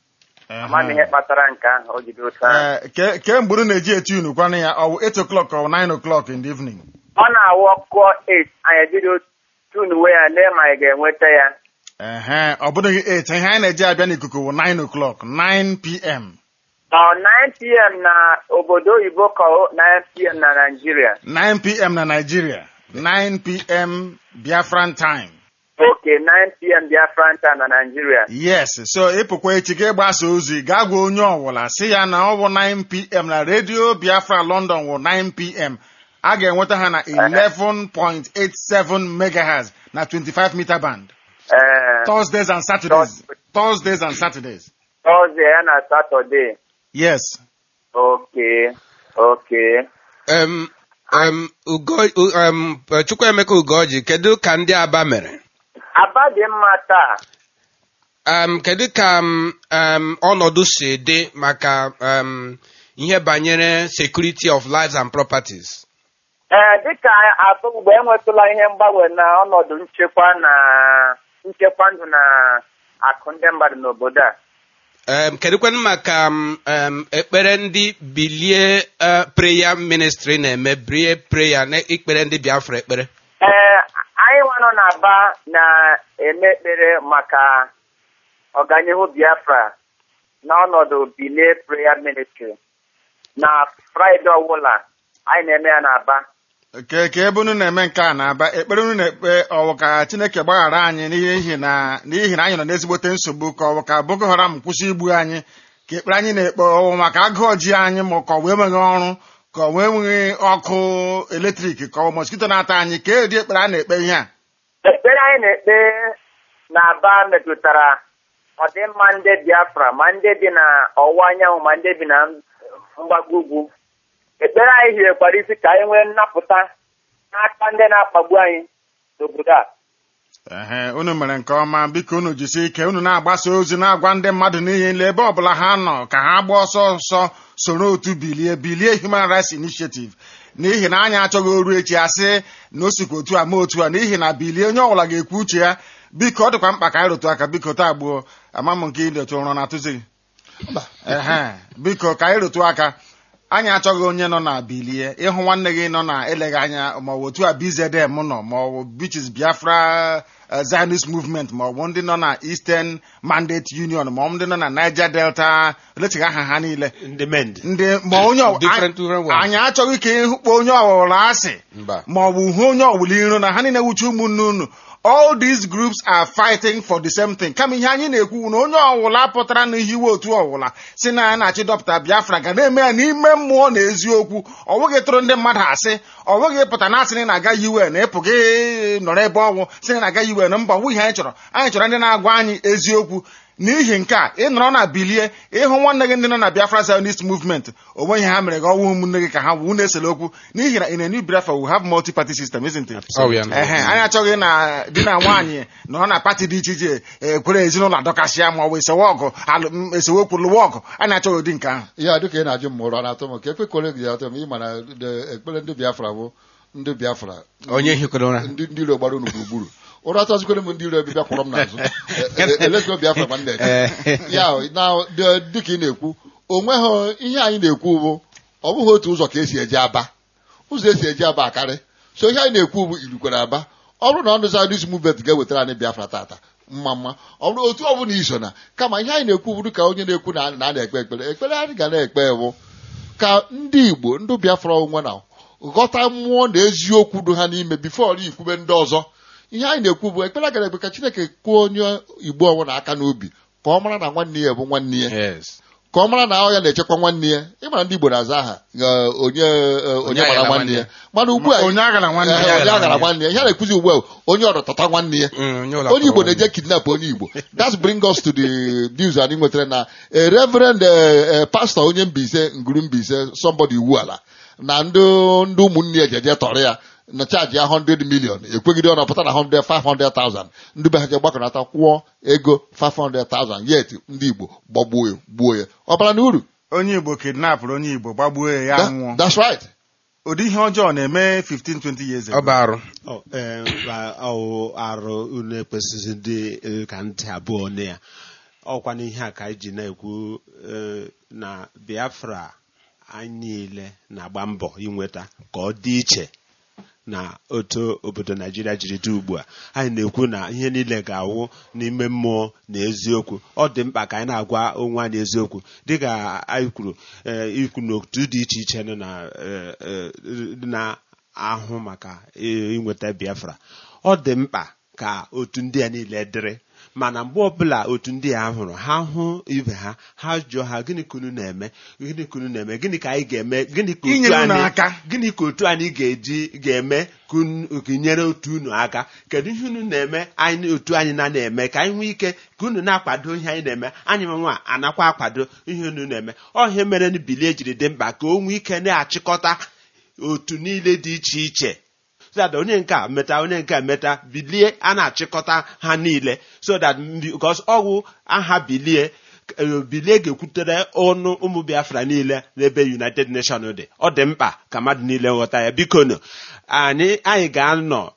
amaghị ihe kpatara nke ahụ o jide otu ahụ Ee, ke ke mgbe unu na-eji eti unu kwanụ ya ọ bụ 8 o'clock or 9 o'clock in the evening ọ na-awụ ọkụ 8 anyị ebido tunuwe ya lee ma anyị ga-enweta ya ehe ọ bụghị 8 ihe anyị na-eji abịa n'ikuku bụ 9 o'clock 9 pm ọ 9pm na obodo oyibo ka ọ 9pm na Naịjirịa 9 pm na Nigeria 9 pm Biafran time oke 9pm Biafran time na Naịjirịa yes so ịpụkwa echi ga ịgbasa ozi gaa gwa onye ọbụla si ya na ọ bụ 9 pm na redio Biafra London wụ 9 pm a ga-enweta ha na 11.87 megahertz na 25 meter band ee Thursdays and Saturdays Thursdays and Saturdays Tọzdee ya na Satọde yes oke oke um, um, Ugo, um, Chukwuemeka Ugoji kedu ka ndị Aba mere Aba dị mma taa um, kedu ka um, um, ọnọdụ si dị maka um, ihe banyere security of lives and properties ee dịka atụ mgbe enwetụla ihe mgbanwe na ọnọdụ nchekwa na nchekwa ndụ na akụ ndị mmadụ n'obodo a um, kedụkwanụ maka um, um, ekpere ndị bilie uh, prayer ministry na-eme brie prayer na ikpere ndị Biafra ekpere ee anyị nwa nọ n'Aba na-eme ekpere maka ọganihu Biafra n'ọnọdụ Bilie Prayer Ministry na Fraịde ọbụla anyị na-eme ya n'Aba ke ka ebe unu na-eme nke a na-aba ekpere unu na-ekpe ọwụ ka Chineke gbaghara anyị n'ihi na n'ihi na anyị nọ n'ezigbote nsogbu ka ọwụ ka Boko Haram kwụsị igbu anyị ka ekpere anyị na-ekpe ọwụ maka agụụ ji anyị ma ka ọ wee enweghị ọrụ ka ọ wee enweghị ọkụ eletrik ka ọ moskito na-ata anyị ka edi ekpere a na-ekpe ihe a ekpere anyị na-ekpe n'Aba metụtara ọdịmma ndị Biafra ma ndị bi na ọwụwa anyanwụ ma ndị bi na mgbago ugwu ekpere anyị hirekwara isi ka anyị nwee nnapụta n'aka ndị na-akpagbu anyị n'obodo a ehe unu mere nke ọma biko unu jisie ike unu na-agbasa ozi na-agwa ndị mmadụ n'ihe nle ebe ọbụla ha nọ ka ha gbaa ọsọ ọsọ soro otu bilie bilie Human Rights Initiative n'ihi na anyị achọghị oru echi asị na o sikwa otu a ma otu a n'ihi na bilie onye ọbụla ga-ekwu uche ya biko ọ dịkwa mkpa ka anyị rụtụ aka biko taa gbuo ama m nke ịdọtụ ụrọ na atụzi ehe biko ka anyị rụtụ aka anyị achọghị onye nọ na bilie ịhụ nwanne gị nọ na eleghị anya ma ọ bụ otu a BZM nọ ma ọ bụ Beaches Biafra uh, Zionist Movement ma ọ bụ ndị nọ na Eastern Mandate Union ma ọ bụ ndị nọ na Niger Delta lechighị aha ha niile ndị mend ndị ma onye ọ- Different, different ones. anyị achọghị ka ịhụkpa onye ọbụla asị Mba. ma ọ bụ hụ onye ọbụla iro na ha niile wuchi ụmụnne unu all these groups are fighting for the same thing kama ihe anyị na-ekwu na onye ọbụla pụtara na ihe iwe otu ọbụla si na ya na-achị dọpụta Biafra ga na-eme ya n'ime mmụọ na eziokwu ọ bụghị tụrụ ndị mmadụ asị ọ bụghị pụta na asị na ị na-aga UN ịpụghị nọrọ ebe ọgwụ si na ị na-aga UN mba ọ bụghị ihe anyị chọrọ anyị chọrọ ndị na-agwa anyị eziokwu n'ihi nke a ị nọrọ na bilie ịhụ nwanne gị ndị nọ na Biafra Zionist movement onwe ihe ha mere gị ọnwụ ụmụnne gị ka ha wu na-esele okwu n'ihi na in a new Biafra we have multi-party system isn't it? Oh, yeah. Ehe, anyị achọghị na di na nwaanyị nọ na pati dị iche iche ekwere ezinụlọ adọkasịa ma ọ bụ esewe ọgụ alụ- m, esewe okwu lụwa ọgụ anyị achọghị ụdị nke ahụ ya dịka ị na-ajụ m ụra na-atụ m ka ekwekwere gị atụ m ịma na the- ekpere ndị Biafra bụ ndị Biafra onye hikwara ụra ndị ndị iro gbara unu gburugburu ụra atọzikwere m ndị iro bịa kwụrụ m n'azụ E- e- elezigbo Biafra ma nna ya na dị- dịka ị na-ekwu onweghị ihe anyị na-ekwu bụ ọ bụghị otu ụzọ ka esi eje aba ụzọ esi eje aba akarị so ihe anyị na-ekwu bụ irukwere aba ọ bụrụ na ọnụ Zionist movement ga-ewetara anyị Biafra tata mma mma ọ bụrụ otu ọ bụla iso na kama ihe anyị na-ekwu bụrụ ka onye na-ekwu na na a na-ekpe ekpere ekpere anyị ga na-ekpe bụ ka ndị Igbo ndị Biafra onwe na ghọta mmụọ na eziokwu dị ha n'ime bifo ikwube ndị ọzọ ihe anyị na-ekwu bụ ekpere gara ekpe ka Chineke kwuo onye Igbo ọnwụ aka n'obi ka ọ mara na nwanne ya bụ nwanne ya yes ka ọ mara na ọ ya na-echekwa nwanne ya ịmara ndị Igbo na-aza aha eh, onye eh, onye agara mara nwanne ya mana ugbu a onye agara nwanne eh, ya onye agara nwanne ya ihe a na-ekwuzi ugbu a onye ọrụtata nwanne ya Mm, onye ụlọ onye Igbo akwụkwọ. na-eje kidnap onye Igbo that's bring us to the news anyị nwetara na a reverend eh, eh, pastor onye Mbaise nguru Mbaise somebody iwu ala na ndị ndị ụmụnne ya jeje tọrọ ya na chaji ya 100 million ekwegide ọ napụta na 100 500,000 ndị be ha je gbakọnata kwụọ ego 500,000 yet ndị Igbo gbagbuo ya gbuo ya ọ bara na uru onye Igbo kidnapụrụ onye Igbo gbagbuo ya ya That- nwụọ that's right ụdị ihe ọjọọ na-eme 15 20 years ọ ago bụ arụ Ọ, eh, ma ọ arụ unu ekwesịghị dị eh, ka ntị abụọ na ya ọkwa n'ihe a ka anyị ji na-ekwu eh, na biafra anyị niile na-agba mbọ inweta ka ọ dị iche na otu obodo naijiria jiri dị ugbu a anyị na-ekwu na ihe niile ga-awụ n'ime mmụọ na eziokwu ọ dị mkpa ka anyị na-agwa onwe anyị eziokwu dịka anyị kwuru eh, ikwu n'otu dị iche iche nọ na eh, eh, na-ahụ maka eh, inweta biafra ọ dị mkpa ka otu ndị a niile dịrị mana mgbe ọbụla otu ndị a hụrụ ha hụ ibe ha ha jụọ ha gịnị ka unu na-eme gịnị ka unu na-eme gịnị ka anyị ga-eme gịnị ka otu Inyere unu anyị aka. gịnị ka otu anyị ga-eji ga-eme ka unu- ka nyere otu unu aka kedu ihe unu na-eme anyị otu anyị na na-eme ka anyị nwee ike ka unu na-akwado ihe anyị na-eme anyị nwa anakwa akwado ihe unu na-eme ọ ihe mere na bilie jiri dị mkpa ka o nwee ike na-achịkọta otu niile dị iche iche so that onye nke a meta onye nke a meta bilie a na-achịkọta ha niile so that because ọgwụ aha bilie eh, bilie ga-ekwutere ọnụ ụmụ biafra niile n'ebe united nation dị ọ dị mkpa ka mmadụ niile ghọta ya biko nụ anyị anyị ga-anọ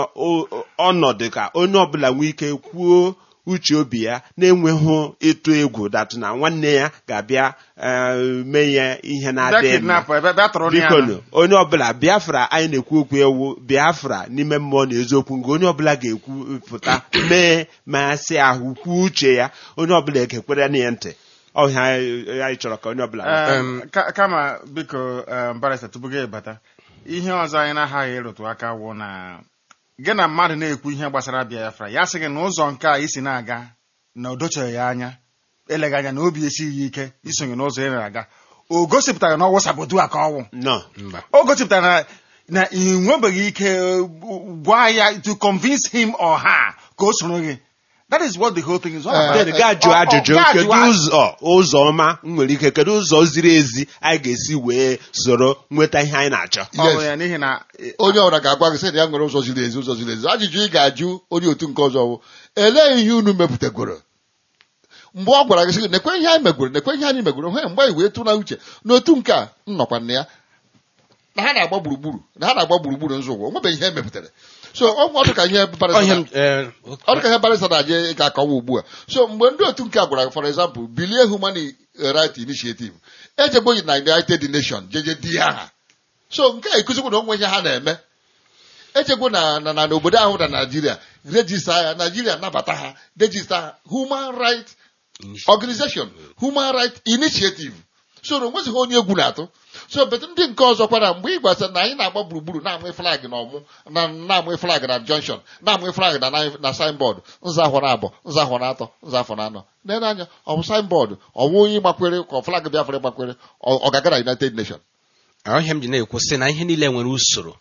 n'ọnọdụ ka onye ọbụla nwee ike kwuo uche obi ya na-enweghị ịtụ egwu datụ na nwanne ya ga-abịa eh, mee ya ihe bịa na-adịghị mma kidnap ebe bịa tụrụ ya biko na- nụ onye ọbụla biafra anyị na-ekwu okwu ewu biafra n'ime mmụọ na eziokwu nke onye ọbụla ga-ekwu pụta mee ma sị ahụ kwuo uche ya onye ọbụla ga-ekwere na ya ntị ọhịa anyị anyị chọrọ ka onye ọbụla ghọta. Em, ka- kama biko em, barista tupu gị bata ihe ọzọ anyị na-aghaghị ịrụtụ aka wụ na gị na mmadụ na-ekwu ihe gbasara biafra ya sị gị na ụzọ nke a isi na-aga na o docheghị ya anya eleghị anya na obi esighị ya ike isonye n'ụzọ ị na-aga o gosipụtara na ọwụ sabotu a ka ọwụ no mba o gosipụtara na na ị nwebeghị ike uh, gwa ya to convince him or her ka o soro gị that is what the whole thing is all about. Then gaa jụọ Ọ- ọ- ajụjụ gaa kedu jụọ ajụjụ. ụzọ ụzọ ọma m nwere ike kedu ụzọ ziri ezi anyị ga-esi wee soro nweta ihe anyị na-achọ Ọ bụ Yes. ya n'ihi na eh, onye ọbụla ga-agwa gị sị na ya nwere ụzọ ziri ezi ụzọ ziri ezi ajụjụ ị ga-ajụ onye otu nke ọzọ bụ elee ihe unu mepụtagoro mgbe ọ gwara gị sị gị nekwe ihe anyị megoro nekwe ihe anyị megoro hee mgbe anyị wee tụ na uche n'otu nke a m nọkwa na ya na ha na-agba gburugburu na ha na-agba gburugburu nzụgwọ onwebeghị ihe emepụtara so ọ ọ dị ka ihe barịsta Ọhịa na- m, eh, ọ dị ka ihe barịsta na-aje ga-akọwa ugbu a so mgbe ndị otu nke a gwara gị for example bilie human right initiative ejegboghị na united nation jeje di ya aha so nke a ekụzikwu na onwe ihe ha na-eme echekwa na na na n'obodo ahụ na naijiria rejista ya naijiria nabata ha rejista ha human right organization human right initiative so na onwezighị onye egwu na-atụ so bet ndị nke ọzọ kwara mgbe ị gwasịrị na anyị na-agba gburugburu na-amụ flag na ọmụ na na-amụ flag na junction na-amụ flag na na signboard nza afọ na abụọ nza afọ na atọ nza afọ na anọ nene anya ọ bụ signboard ọ bụ onye gbakwere ka flag biafra gbakwere ọ ọ ga-aga na united nation ọhịa m ji na-ekwu sị na ihe niile nwere usoro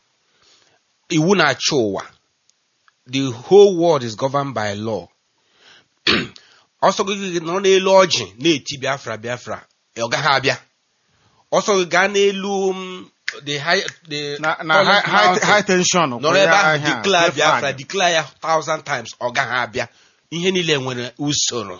iwu na-achị ụwa the whole world is governed by law ọsọ gị nọ n'elu ọjị na-eti biafra biafra ọ gaghị abịa ọsọ gị gaa n'elu um, the high the na na tallest high- high mountain, high tension nọrọ ebe ahụ ahịa, declare flag. biafra declare ya thousand times ọ gaghị abịa ihe niile nwere usoro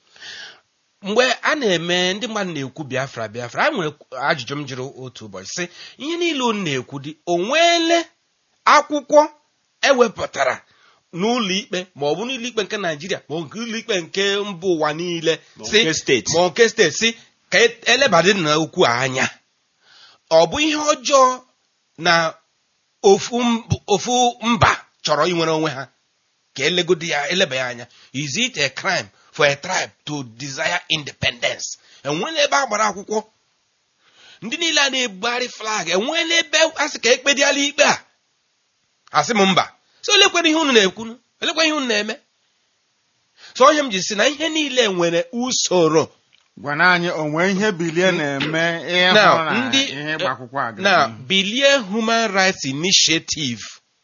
mgbe a na-eme ndị mmadụ na-ekwu biafra biafra a nwere ajụjụ m jụrụ otu ụbọchị sị ihe niile unu na-ekwu dị o nweele akwụkwọ ewepụtara n'ụlọ ikpe ma ọ bụ n'ụlọ ikpe nke naijiria ma ọ bụ ụlọ ikpe nke mba ụwa niile Ma si nke steeti. ma nke steeti si ka elebadị na okwu a anya ọ bụ ihe ọjọọ na ofu mb- ofu mba chọrọ inwere onwe ha ka elegodi ya eleba ya anya is it a crime for a tribe to desire independence enwela ebe a gbara akwụkwọ ndị niile a na-ebugharị flag enwela ebe a sị ka ekpediala ikpe a asị m mba so elekwere ihe unu na-ekwu elekwa ihe unu na-eme so onye m ji si na ihe niile nwere usoro gwana anyị onwe ihe bilie na-eme ihe Now, hụrụ na ndị ihe ịgba akwụkwọ a na ga- bilie human rights initiative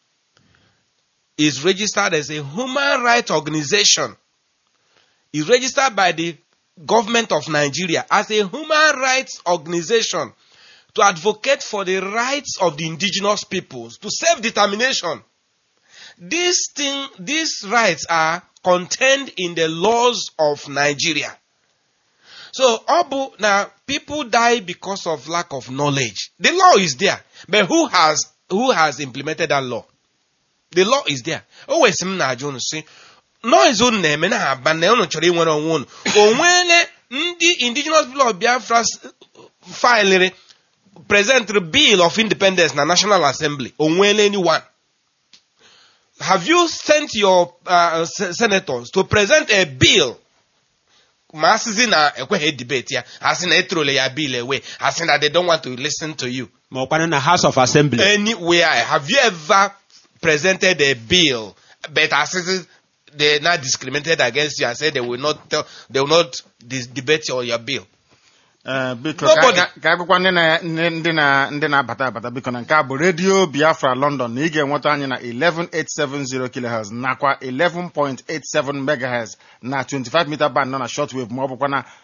is registered as a human rights organization is registered by the government of nigeria as a human rights organization to advocate for the rights of the indigenous peoples to self-determination these thing these rights are contained in the laws of nigeria so ọ bụ na people die because of lack of knowledge. The law is there, but who has who has implemented that law? The law is there. O wee sị m na-ajụ unu sị noise unu na-eme na aba na unu chọrọ inwere onwe unu o nweele ndị indigenous people of biafra s- filiri present bill of independence na national assembly o nweele anyone have you sent your uh, se- senators to present a bill ma asịzi na ekweghị debate ya asị na etrole ya bill away asị na they don't want to listen to you ma ọkwanụ na house of assembly anywhere have you ever presented a bill but as they now discriminated against you and said they will not tell, they will not dis- debate your, your bill Eh, biko Nobody. ka ka agụkwa ndị na ndị ndị na ndị na-abata abata biko na nke a bụ redio biafra london na ị ga-enweta anyị na 11870 kilohertz nakwa 11.87 megahertz na 25 meter band nọ na shortwave ma ọ bụkwa na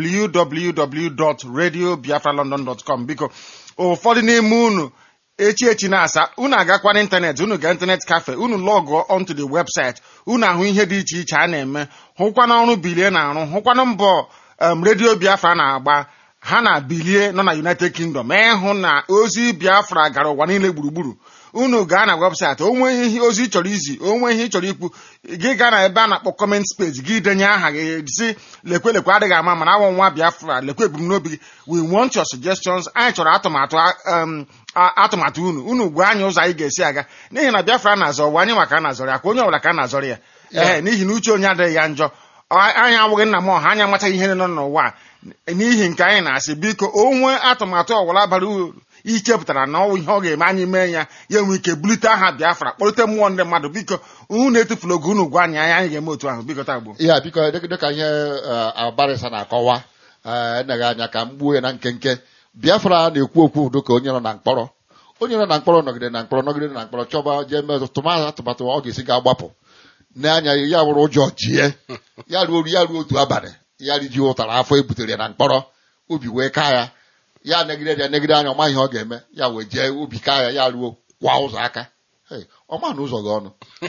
www.radiobiafralondon.com biko ụfọdụ n'ime unu echi echi na-asa unu agakwa n'ịntanetị unu ga ịntanet cafe unu lọgụọ onto the website unu ahụ ihe dị iche iche a na-eme hụkwana ọrụ bilie na-arụ hụkwana mbọ um, redio biafra na-agba ha na bilie nọ na united kingdom ịhụ na ozi biafra gara ụwa niile gburugburu unu gaa na webụsaịtị onwe ihe ozi ị chọrọ izi onwe ihe ị chọrọ ikwu gị gaa na ebe a na-akpọ kọment space gị denye aha gị si lekwe lekwe adịghị ama mana awọ nwa biafra lekwe ebumnobi gị we want your suggestions anyị chọrọ atụmatụ um, a- atụmatụ unu unu gwa anyị ụzọ anyị ga-esi aga n'ihi na biafra na-azọ ụwa anyị maka a na-azọrọ ya ka onye ọbụla ka a na-azọrọ ya ee n'ihi na uche onye adịghị ya njọ Ọ- anyị awụghị nna m ọha anyị amachaghị ihe nọ n'ụwa a. n'ihi nke anyị na-asị biko onwe atụmatụ ọwụla bara uru ichepụtara na ọwụ ihe ọ ga-eme anyị mee ya ya enwe ike bulite aha biafra kpọlite mmụọ ndị mmadụ biko unu etufula oge unu gwa anyị anyị anyị ga-eme otu ahụ biko tagbo ya biko dịka dịka ihe eh, abarịsa na-akọwa eh, eneghị anya ka m gbuo ya na nkenke biafra na-ekwu okwu dịka onye nọ na mkpọrọ onye nọ na mkpọrọ nọgide na mkpọrọ nọgide na mkpọrọ chọba jee mee tụmatụ atụmatụ ọ ga-esi ga-agbapụ n'anya ya wụrụ ụjọ jie ya ruo ya ruo otu abalị ya riji ụtara afọ e butere ya na mkpọrọ obi wee kaa ya ya negide ya negide anya ọma ihe ọ ga-eme ya wee jee obi kaa ya ya ruo kwa ụzọ aka Hey, ọma na ụzọ gị ọnụ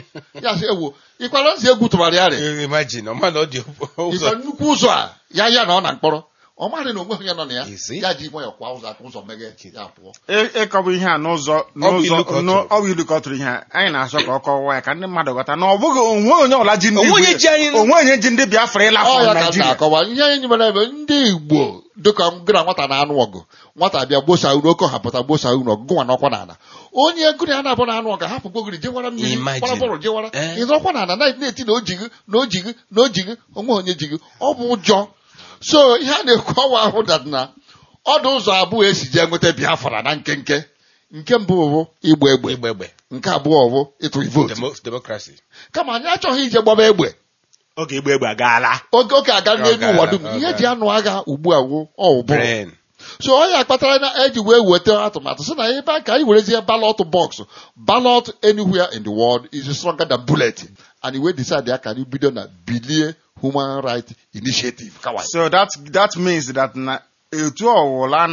ya sị ewu ịkwara nsị egwu tụbara ya rị imagine ọ mana ọ dị ịkwa ụzọ nnukwu ụzọ a ya ya na ọ na mkpọrọ ọ marị na onwe onye nọ na ya Isi. ya ji nwayọ kwa ụzọ aka ụzọ meghe ya pụọ Ị- ịkọwa ihe a n'ụzọ Ọ bụ ilu n'ụzọ ka ọ n'ọ- tụrụ. ọ bụ ilu ka ọ tụrụ ihe a anyị na-achọ ka ọ kọwa ya ka ndị mmadụ ghọta na ọ bụghị onwe onye ọbụla ji ndị Onwe onye Igbo- ji anyị- onwe onye ji ndị biafra ọ ịlafọ ya ka m naijiria na-akọwa ihe anyị mere ebe ndị igbo dịka gụna nwata na-anụ ọgụ nwata bịa gbosa uru oke hapụta gbosa uru ọgụ gụnwa n'ọkwa n'ala onye gụna ya na-abụ na-anụ ọgụ hapụ gbogiri jewara mmiri Imagine. gbara bọọlụ jewara Eh. ịzọkwa n'ala na- na-eti na ojighị na ojighị na ojighị onwe onye jighị ọ bụ ụjọ so ihe a na-ekwu ọwa ahụ dat na ọdụ ụzọ abụọ esi jee nweta biafra na nkenke nke mbụ bụ igba egbe egbe egbe nke abụọ bụ ịtụ vootu Demo- democracy kama anyị achọghị ije gbaba egbe oge igba egbe agaala oge oge aga n'elu gara, ụwa dum ọ ihe gara. ji anụ agha ugbu a wụ ọwụbụrụ brain so ọ ya kpatara na eji wee weta atụmatụ sị na ebe a ka anyị werezie ballot box ballot anywhere in the world is stronger than bullet and we decide ya ka anyị bido na bilie human right initiative kawai so that that means that na etu ọwụla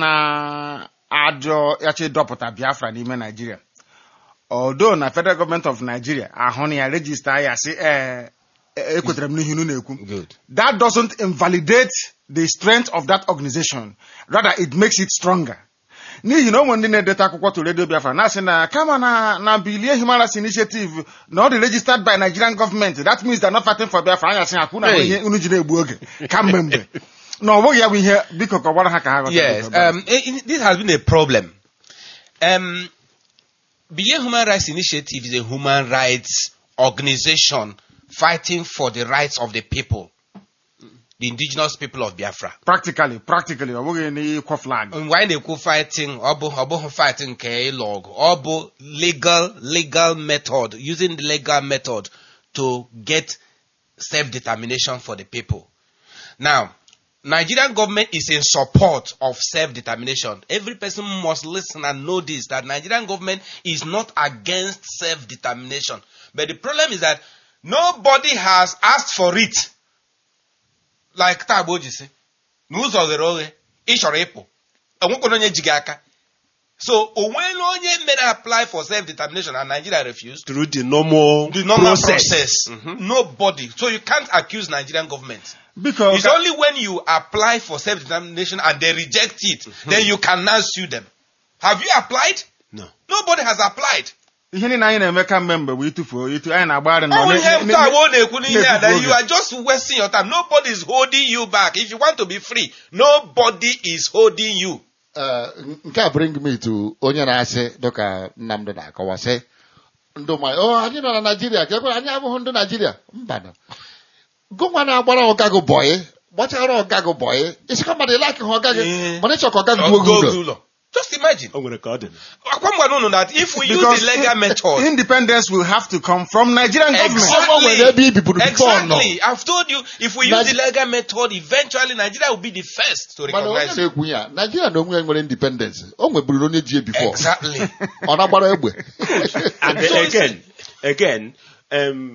na-ajọ yachi dọpụta biafra n'ime naijiria odo na federal government of nigeria ahụ na ya rejista ya si ee ekwetara m n'ihe unu na-ekwu good that doesn't invalidate the strength of that organization rather it makes it stronger n'ihi na o nwere ndị na-edeta akwụkwọ to radio biafra na-asị na kama na na bilie human rights initiative na ọ dị registered by nigerian government that means they're not fighting for biafra anya sị ha kwụ na Hey. ihe unu ji na-egbu oge kamgbe mgbe na ọ bụghị ya bụ ihe biko kọwara ha ka ha ghọta yes biko. um, i- i- this has been a problem um, Biye Human Rights Initiative is a human rights organization fighting for the rights of the people, the indigenous people of Biafra. practically practically ọ bụghị n'ịkwọ flag Why they go fighting? ọ bụ ọ bụghị fighting nke ịlụ ọgụ. Ọ bụ legal legal method using the legal method to get self-determination for the people. Now, Nigerian government is in support of self-determination. Every person must listen and know this that Nigerian government is not against self-determination. But the problem is that nobody has asked for it. Like Tagbo ji sị, n'ụzọ ghere oghe, ị chọrọ ịpụ. Enwekwana onye ji gị aka. So, o nweela onye mere apply for self-determination and Nigeria refused. through the normal, The normal process. process. Nobody. So you can't accuse Nigerian government. biko It's ka- only when you apply for self-determination and they reject it, then you can now sue them. Have you applied? No. Nobody has applied. ihe niile anyị na-eme kamgbe mgbe bụ ịtụfuo itu anyị na-agbagharị nọ Oh, ne- ihe ne- taa ne- wo na-ekwu n'ihe a na-efufu that oge. you are just wasting your time nobody is holding you back if you want to be free nobody is holding you Eh, nke a bring me to onye na-asị dịka Nnamdị na-akọwa sị ndụ ma o anyị nọ na Naijiria ka ekwere anyị abụghị ndị Naijiria mba na gụnwa na-agbara ọga gị bọyị gbachara ọga gị bọyị isikọ mmadụ ịlaki ha ọga gị Eh. mana ịchọ ka ọga gị Go gbuo gị ụlọ ụlọ just imagine o nwere ka ọ dị akwa m gwara unu that if we use Because the legal in- method independence will have to come from Nigerian government. Ọ nwere ebe i biburu before nọ Exactly. I've told you, if we use Nige- the legal method, eventually Nigeria will be the first to mana onye recognize it. na-ekwu ya Naijiria na onwe ya nwere independence o nweburu onye ji bifo Exactly. ọ na-agbara egbe and So it's- again again um,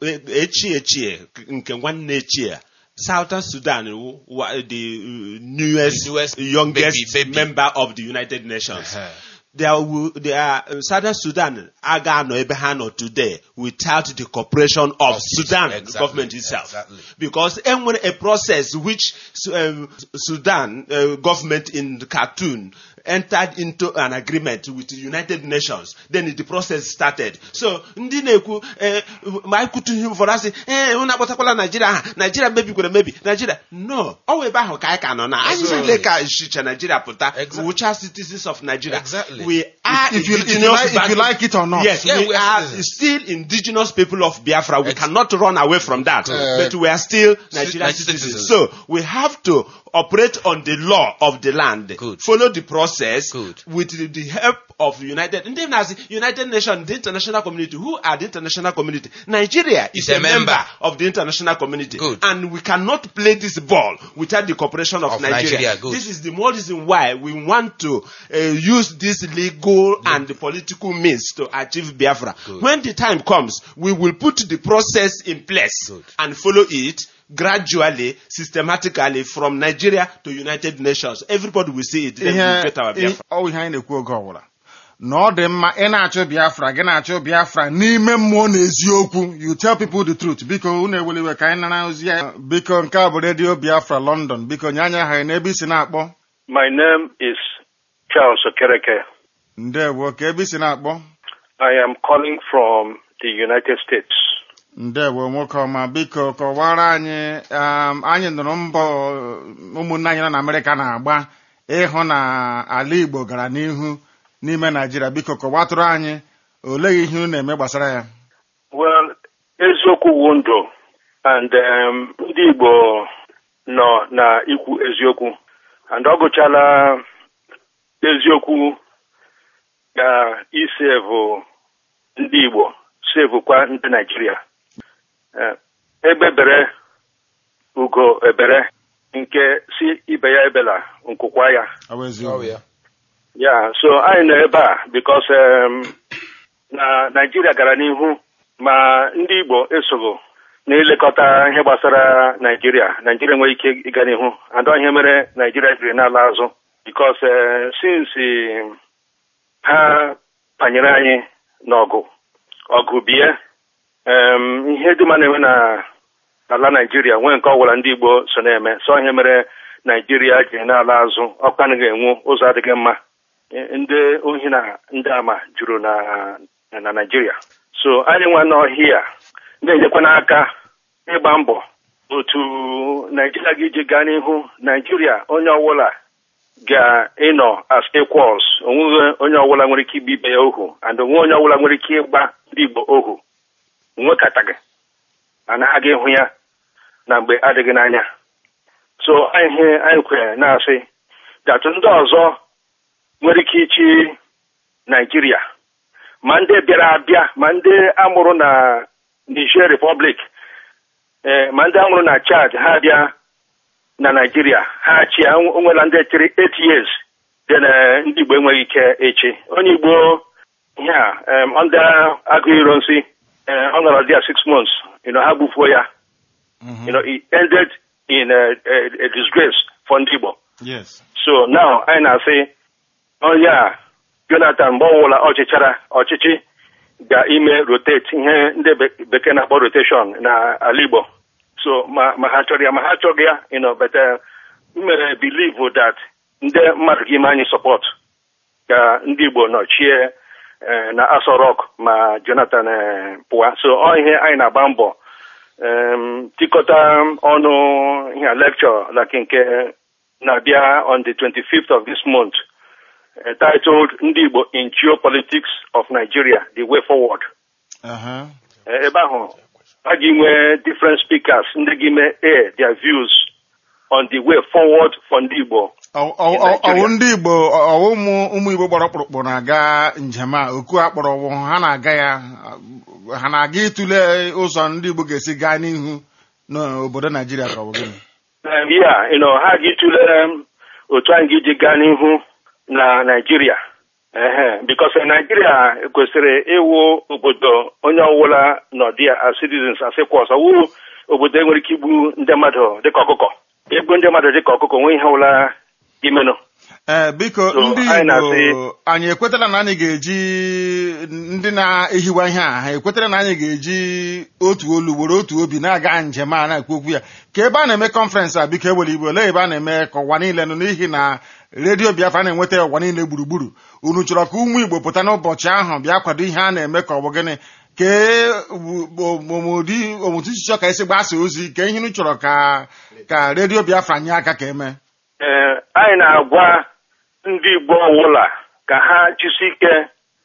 echi echi nke nwanne echi a Southern Sudan wụ- wa- the uh, newest, The newest youngest baby, baby. member of the United Nations. Uh-huh. There will, there are, uh, Southern Sudan aga anọ ebe ha nọ today without the cooperation of, Of it, Sudan exactly, government itself. exactly. Because enwere a process which um, Sudan uh, government in Khartoum entered into an agreement with the United Nations. Then the process started. So ndị na-ekwu eh, ma anyị kwutu ihe ụfọdụ asị ee unu akpọtakwala Naijiria aha Naijiria mebikwara emebi Naijiria no ọ wụ ebe ahụ ka anyị ka nọ na anyị Absolutely. niile ka shicha Naijiria pụta Exactly. wụcha citizens of Nigeria Exactly. we are If you- if you indigenous like- if you values. like it or not. yes Yeah, we we are are citizens. still indigenous people of Biafra we Ex- cannot run away from that Uh, but we are still Nigerian Nigerian citizens citizens. so we have to operate on the law of the land Good. follow the process Good. with the, the help of the United ndị na-asị United Nations the international community who are the international community Nigeria is Is a, a member. member. of the international community Good. and we cannot play this ball without the cooperation of, Of Nigeria, good. this is the more reason why we want to uh, use this legal and political means to achieve Biafra. Good. When the time comes, we will put the process in place Good. and follow it gradually, systematically from Nigeria to United Nations. Everybody will see it. Then we ihe get our Biafra. ọ ihe anyị na-ekwu oge ọbụla na ọ dị mma ị na-achọ biafra gị na-achọ biafra n'ime mmụọ na eziokwu you tell people the truth biko unu eweliwe ka anyị nara ozi ya biko nke a bụ redio biafra london biko nye anya aha gị n'ebe isi na-akpọ My name is Charles Okereke. ndewo ka ebe isi na-akpọ I am calling from the United States. ndewo nwoke ọma biko kọwara anyị um, anyị nụrụ mbọ ụmụnne anyị nọ na amerịka na-agba ịhụ na ala igbo gara n'ihu n'ime naijiria biko kọwatụrụ anyị olee ihe unu na-eme gbasara ya Well, eziokwu wu ndụ and um, ndị Igbo nọ na ikwu eziokwu and ọ gụchala eziokwu ga isevu ndị Igbo sevukwa ndị Naijiria Eh, egbebere ugo ebere nke si ibe ya ebela nkwụkwa ya ọ bụ Oh, eziokwu yeah. ya so anyị nọ ebe a bikos na naijiria gara n'ihu ma ndị igbo esoghị na-elekọta ihe gbasara naijiria naijiria nwere ike ịga n'ihu adọ ihe mere naijiria jiri n'ala azụ bikos sinsi ha banyere anyị n'ọgụ ọgụ bie em, ihe dị mma na-enwe na ala naijiria nwee nke ọbụla ndị igbo so na-eme so ihe mere naijiria ji n'ala azụ ọkụ anaghị enwu ụzọ adịghị mma Eh, ndị ohi na ndị ama juru na na naijiria so anyị nwa n'ọhịa na-enyekwa n'aka ịgba mbọ otu naijiria ga-iji gaa n'ihu naijiria onye ọbụla ga-ịnọ as equals onweghị onye ọbụla nwere ike igbe ibe ya ohu and onwe onye ọbụla nwere ike ịgba ndị igbo ohu nwekataghị anaghị ịhụ ya na mgbe adịghị n'anya so anyị ihe anyị kwere na-asị datụ ndị ọzọ nwere ike ichi naijiria ma ndị bịara abịa ma ndị amụrụ na niger republic ee ma ndị amụrụ na chad ha bịa na naijiria ha chia onwela ndị chịrị 8 years dị na ndị igbo enweghị ike echi onye igbo ihe a em, ndị agụ iro nsị eh, ọ nọrọ dị ya 6 months you know, ha gbufuo ya you know, it ended in a, a, a disgrace for ndị igbo yes so now anyị na-asị onye a jonathan mgbe ọwụla ọchịchara ọchịchị ga-ime rotate ihe ndị be- bekee na-akpọ rotation na ala igbo so ma ma ha chọrọ ya ma ha chọghị ya you know, but uh, m mere believe that ndị mmadụ ga ime anyị support ka ndị igbo nọchie eh, na Aso Rock ma Jonathan eh, pụwa so ọ ihe anyị na-agba mbọ em, tikọta ọnụ ihe lecture like nke na-abịa on the 25th of this month eh, titled Ndị Igbo in Geopolitics of Nigeria, the way forward. Aha. Eh, ebe ahụ a ga nwee different speakers ndị gị mee air their views on the way forward for ndị Igbo. Ọ- ọ- ọ- ọwụ ndị igbo ọ- ọwụ ụmụ ụmụ igbo gbara ọkpụrụkpụ na-aga njem a oku akpọrọ ọwụ ha na-aga ya ha na-aga ịtụle ụzọ ndị igbo ga-esi gaa n'ihu n'obodo naijiria ka ọ bụ gịnị Um, yeah, you know, ha ga-etule um, otu anyị ga-eji gaa n'ihu na Naịjirịa. Ehe, because uh, Naịjirịa kwesịrị ịwụ obodo onye ọbụla nọdị ya as citizens asịkwa ọzọ wụ obodo enwere ike igbu ndị mmadụ dịka ọkụkọ. Igbu ndị mmadụ dịka ọkụkọ nwee ihe ọbụla imenụ. ee biko So, ndị anyị na-asị- igbo anyị ekwetala na anyị ga-eji ndị na-ehiwa ihe a ha ekwetala na anyị ga-eji otu olu were otu obi na-aga njem a na-ekwu okwu ya ka ebe a na-eme kọnferensị a biko ewere igbo olee ebe a na-eme ka ụwa niile nụ n'ihi na redio biafra na-enweta ụwa niile gburugburu unu chọrọ ka ụmụ igbo pụta n'ụbọchị ahụ bịa kwado ihe a na-eme ka ọ bụ gịnị kee omodi omutu chọrọ ka esi gbasa ozi ka ihe unu chọrọ ka ka redio biafra nye aka ka eme Ee, anyị na-agwa ndị Igbo ọbụla ka ha jisi ike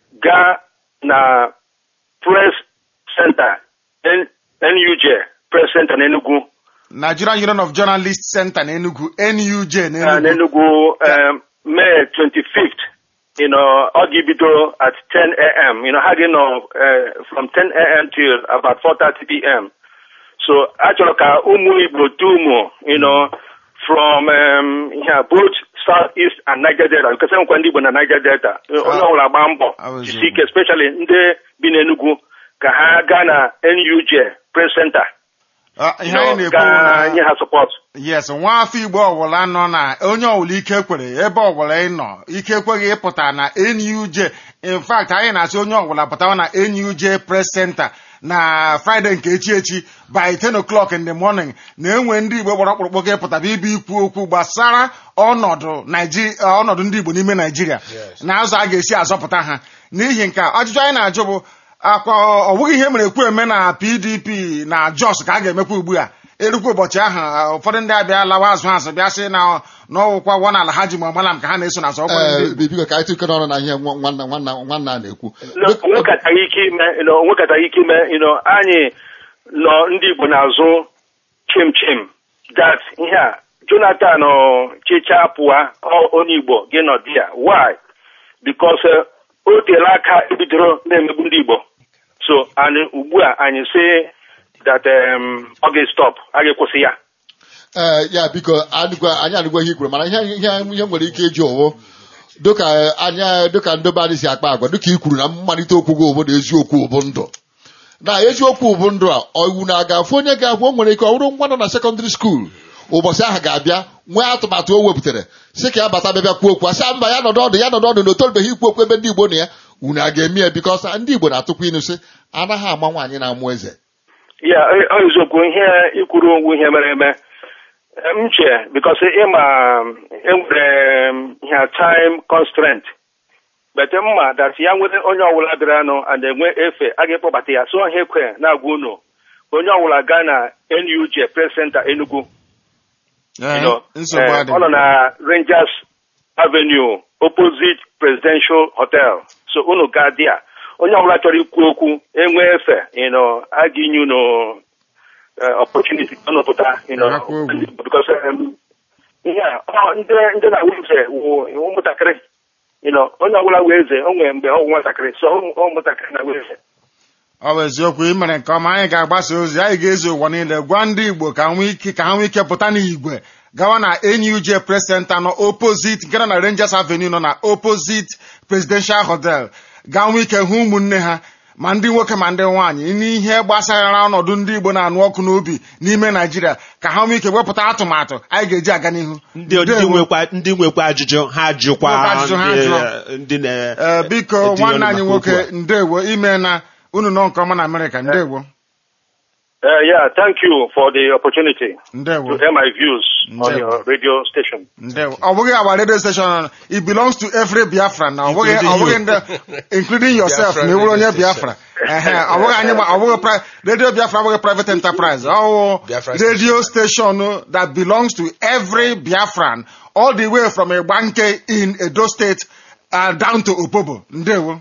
gaa na press center N- NUJ press center n'Enugu Nigerian Union of Journalists Center n'Enugu NUJ uh, n'Enugu n'Enugu um, May 25th you know, ọ ga-ebido at 10 a.m. You know, ha ga-nọ uh, from 10 a.m. till about 4:30 p.m. So achọrọ ka ụmụ Igbo dum you know, from um, here, both South-East and Niger Delta because enwekwa ndị Igbo na Niger Delta onye ọbụla gbaa mbọ I was jisi ike especially ndị bi n'Enugu ka ha gaa na NUJ Press Center Ah, you ihe know, anyị ka na-ekwu nye ha support. yes nwa afọ igbo ọbụla nọ na onye ọbụla ike kwere ebe ọbụla ị nọ ike ekweghị ịpụta na NUJ in fact anyị na-asị onye ọbụla pụtawa na NUJ press center na Friday nke echi echi by 10 o'clock in the morning na-enwe ndị igbo gbara ọkpụrụkpụ ga-epụtaba ibe ikwu okwu gbasara ọnọdụ Naiji- ọnọdụ ndị igbo n'ime naijiria na ụzọ a ga-esi azọpụta ha n'ihi nke a, ajụjụ anyị na-ajụ bụ akwa ọ bụghị ihe mere ekwu eme na pdp na jos ka a ga-emekwa ugbu a erukwa ụbọchị ahụ ah, ụfọdụ ndị abịa lawa azụ azụ bịa sị na n'ọwụkwa wọn ala ha ji ma ọmalam ka ha na-eso n'azụ ọkwa ndị ee biko ka anyị tụkọrọ ọnụ na ihe nwa- nwanna nwanna nwanna a na-ekwu No, onwekataghị ike ime you know, onwekataghị ike ime you know, anyị nọ ndị Igbo n'azụ chim chim that ihe a Jonathan ọ, chịcha pụwa ọ- onye Igbo gị nọ di ya why because eh, o teela aka ebidoro na-emegbu ndị Igbo so anyị ugbu a anyị sị that um, ọ ga-stop a ga-ekwụsị ya ee ya biko adịkwa anyị adịgwa ihe ikwuru mana ihe ihe ihe nwere ike ịjụ ụwụ dịka anya dịka ndobe anyị si akpa agwa dịka i kwuru na mmalite okwu gị obodo eziokwu bụ ndụ na eziokwu bụ ndụ a iwu na-agafe onye ga-agwa o nwere ike ọ bụrụ nwa nọ na sekọndịrị skuul ụbọchị ahụ ga-abịa nwee atụmatụ o wepụtara si ka ya bata bịa bịa kwuo okwu asị mba ya nọdụ ọdụ ya nọdụ ọdụ na otorubeghị ikwu okwu ebe ndị igbo na ya unu a ga-eme ya bikọs ndị igbo na-atụkwa inu sị anaghị ama nwaanyị na-amụ eze ya ọ- ọ eziokwu ihe ikwuru onwe ihe mere eme Eh, m che because ịma enwere m ihe time constraint but mma that ya nwere onye ọbụla bịara nụ and enwe efe a ga-ekpọbata ya so ihe ekwe na-agwa unu onye ọbụla gaa na NUJ Press Center Enugu Eh, you know, nsogbu eh, adị ọ nọ na Rangers Avenue opposite Presidential Hotel so unu gaa dị a onye ọbụla chọrọ ikwu okwu enwe efe you know, a ga-enye unu eh, opportunity ka unu pụta you know, Ha kwuo okwu. because um, ihe a ọ, ndị ndị na-awụ eze wụ wụ ụmụntakịrị you know, onye ọbụla wee eze o nwere mgbe ọ wụ nwatakịrị so ụmụ- ụmụntakịrị na wee eze ọ bụ eziokwu ị mere nke ọma anyị ga-agbasa ozi anyị ga-ezu ụwa niile gwa ndị igbo ka ha nwee ike ka ha nwee ike pụta n'igwe gawa na NUJ Press Center nọ opposite nke nọ na Rangers Avenue nọ na opposite Presidential Hotel gaa nwee ike hụ ụmụnne ha ma ndị nwoke ma ndị nwaanyị n'ihe gbasara ọnọdụ ndị igbo na-anụ ọkụ n'obi n'ime naijiria ka ha nwee ike wepụta atụmatụ anyị ga-eji aga n'ihu ndị ndị Ndewo. nwekwa ndị nwekwa ajụjụ ha jụkwa Nwekwa ajụjụ ha ndị- jụọ. ndị na Ee, biko etinye nwanne ọnụ anyị maka nwoke okwu a. ndewo ime na unu nọ nke ọma na amerịka ndewo Uh, yeah, thank you for the opportunity ndewo to air my views on Ndewo. your radio station. ndewo ọ bụghị our radio station it belongs to every biafra na ọ bụghị ọ bụghị ndị including yourself Biafra na ewuru onye radio biafra ehe ọ bụghị anyị ma- ọ bụghị pri- radio biafra abụghị private enterprise ọ Biafra radio station that belongs to every biafran all the way from Egbanke in Edo State uh, down to Opobo ndewo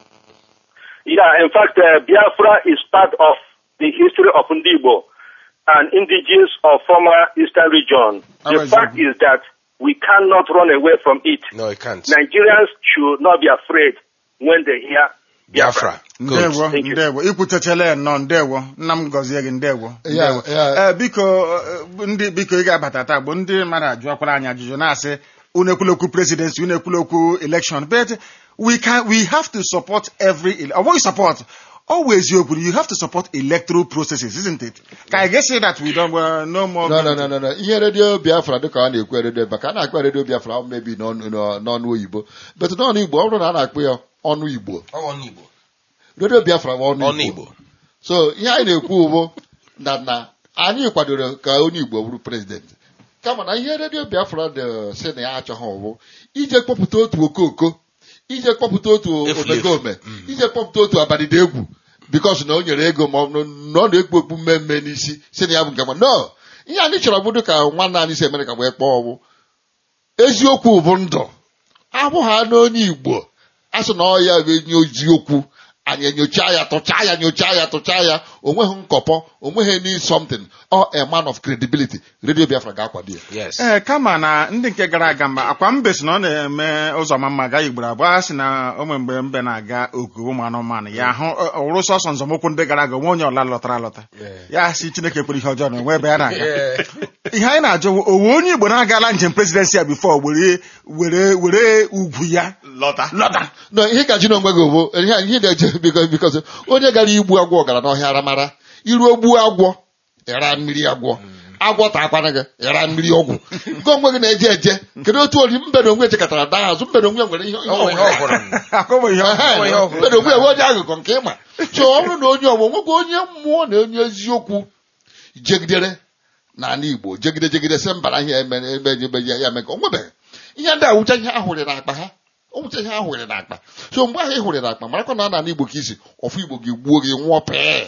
Yeah, in fact, uh, Biafra is part of the history of Ndibo and indigenous of former eastern region. The Alright, fact is that we cannot run away from it. No, you can't. Nigerians should not be afraid when they hear Biafra. Biafra. Good. ndewo Thank you. ndewo ikwuchechele nnọọ ndewo nna m gọzie gị ndewo Ya, ndewo ya. ee biko eh, ndị biko ị ga-abata taa bụ ndị mmadụ ajụọkwara anyị ajụjụ na-asị unu ekwulokwu presidency unu ekwulokwu election but we can we have to support every ele- ọ bụghị support always eziokwu you have to support electoral processes isn't it ka I get say that we don't uh, no more no no no no no ihe redio biafra dịka a na-ekwu redio maka a na-akpọ redio biafra mebi n'ọnụ n'ọnụ oyibo bet n'ọnụ igbo ọ bụrụ na a na-akpọ ya ọnụ igbo Ọ bụ Igbo. redio biafra bụ ọnụ Ọnụ igbo Igbo. so ihe anyị na-ekwu bụ na na anyị kwadoro ka onye igbo bụrụ prezidenti kama na ihe redio biafra dị si na ya achọghị ọwụ ije kpọpụta otu okoko ije kpọpụta otu Efulefu. omekome ije kpọpụta otu abalịda egwu bikos na o nyere ego ma ọ bụ na ọ na-ekpu okpu mmemme n'isi si na ya bụ nke ma no ihe anyị chọrọ bụdụ ka nwanne anyị si emere ka wee kpọọ ọwụ eziokwu bụ ndụ abụghị anụ onye igbo a sị na ọ ya bụ enye eziokwu anyị enyocha ya tụchaa ya nyochaa ya tụchaa ya onweghị nkọpọ onweghị any something or a man of credibility radio biafra ga-akwado ya Yes. ee kama na ndị nke gara aga mba akwa mbe si na ọ na-eme ụzọ ma mma gaa igboro abụọ a sị na o nwere mgbe mbe na-aga oku ụmụ anụmanụ ya hụ ọ- ọ wụrụ sọsọ nzọmụkwụ ndị gara aga onwe onye ọla lọtara alọta ya si chineke kwere ihe ọjọọ na onwe ebe ya na-aga ihe anyị na-ajụ bụ, owe onye igbo na-agala njem presidency ya bifo were were were ugwu ya lọta lọta no ihe ka ji na onwe gị bụ ihe ihe na-eje biko biko onye gara igbu agwọ gara n'ọhịa aramara iruo gbuo agwọ ịra mmiri agwọ agwọ takwana gị ịra mmiri ọgwụ nke onwe gị na-eje eje kedu otu ori mbe na onwe chekọtara daa azụ mbe na onwe nwere ihe ihe Ọ bụ ihe ọhụrụ. ọ hụrụ. akọbụ ihe ọ- Ehe, Ọ bụ ihe ọhụrụ. mbe na onwe enwe onye agụgọ nke ịma so ọ bụrụ na onye ọgbọ nwekwa onye mmụọ na onye eziokwu jegidere n'ala igbo jegide jegide sị mbara ihe eme eme eme ya ya eme ka o nwebeghị ihe ndị a wụcha ihe ahụrị n'akpa ha o wụcha ihe ahụrị n'akpa so mgbe ahụ ị hụrị n'akpa marakwa na ọ n'ala igbo ka isi ọfụ igbo gị gbuo gị nwụọ pee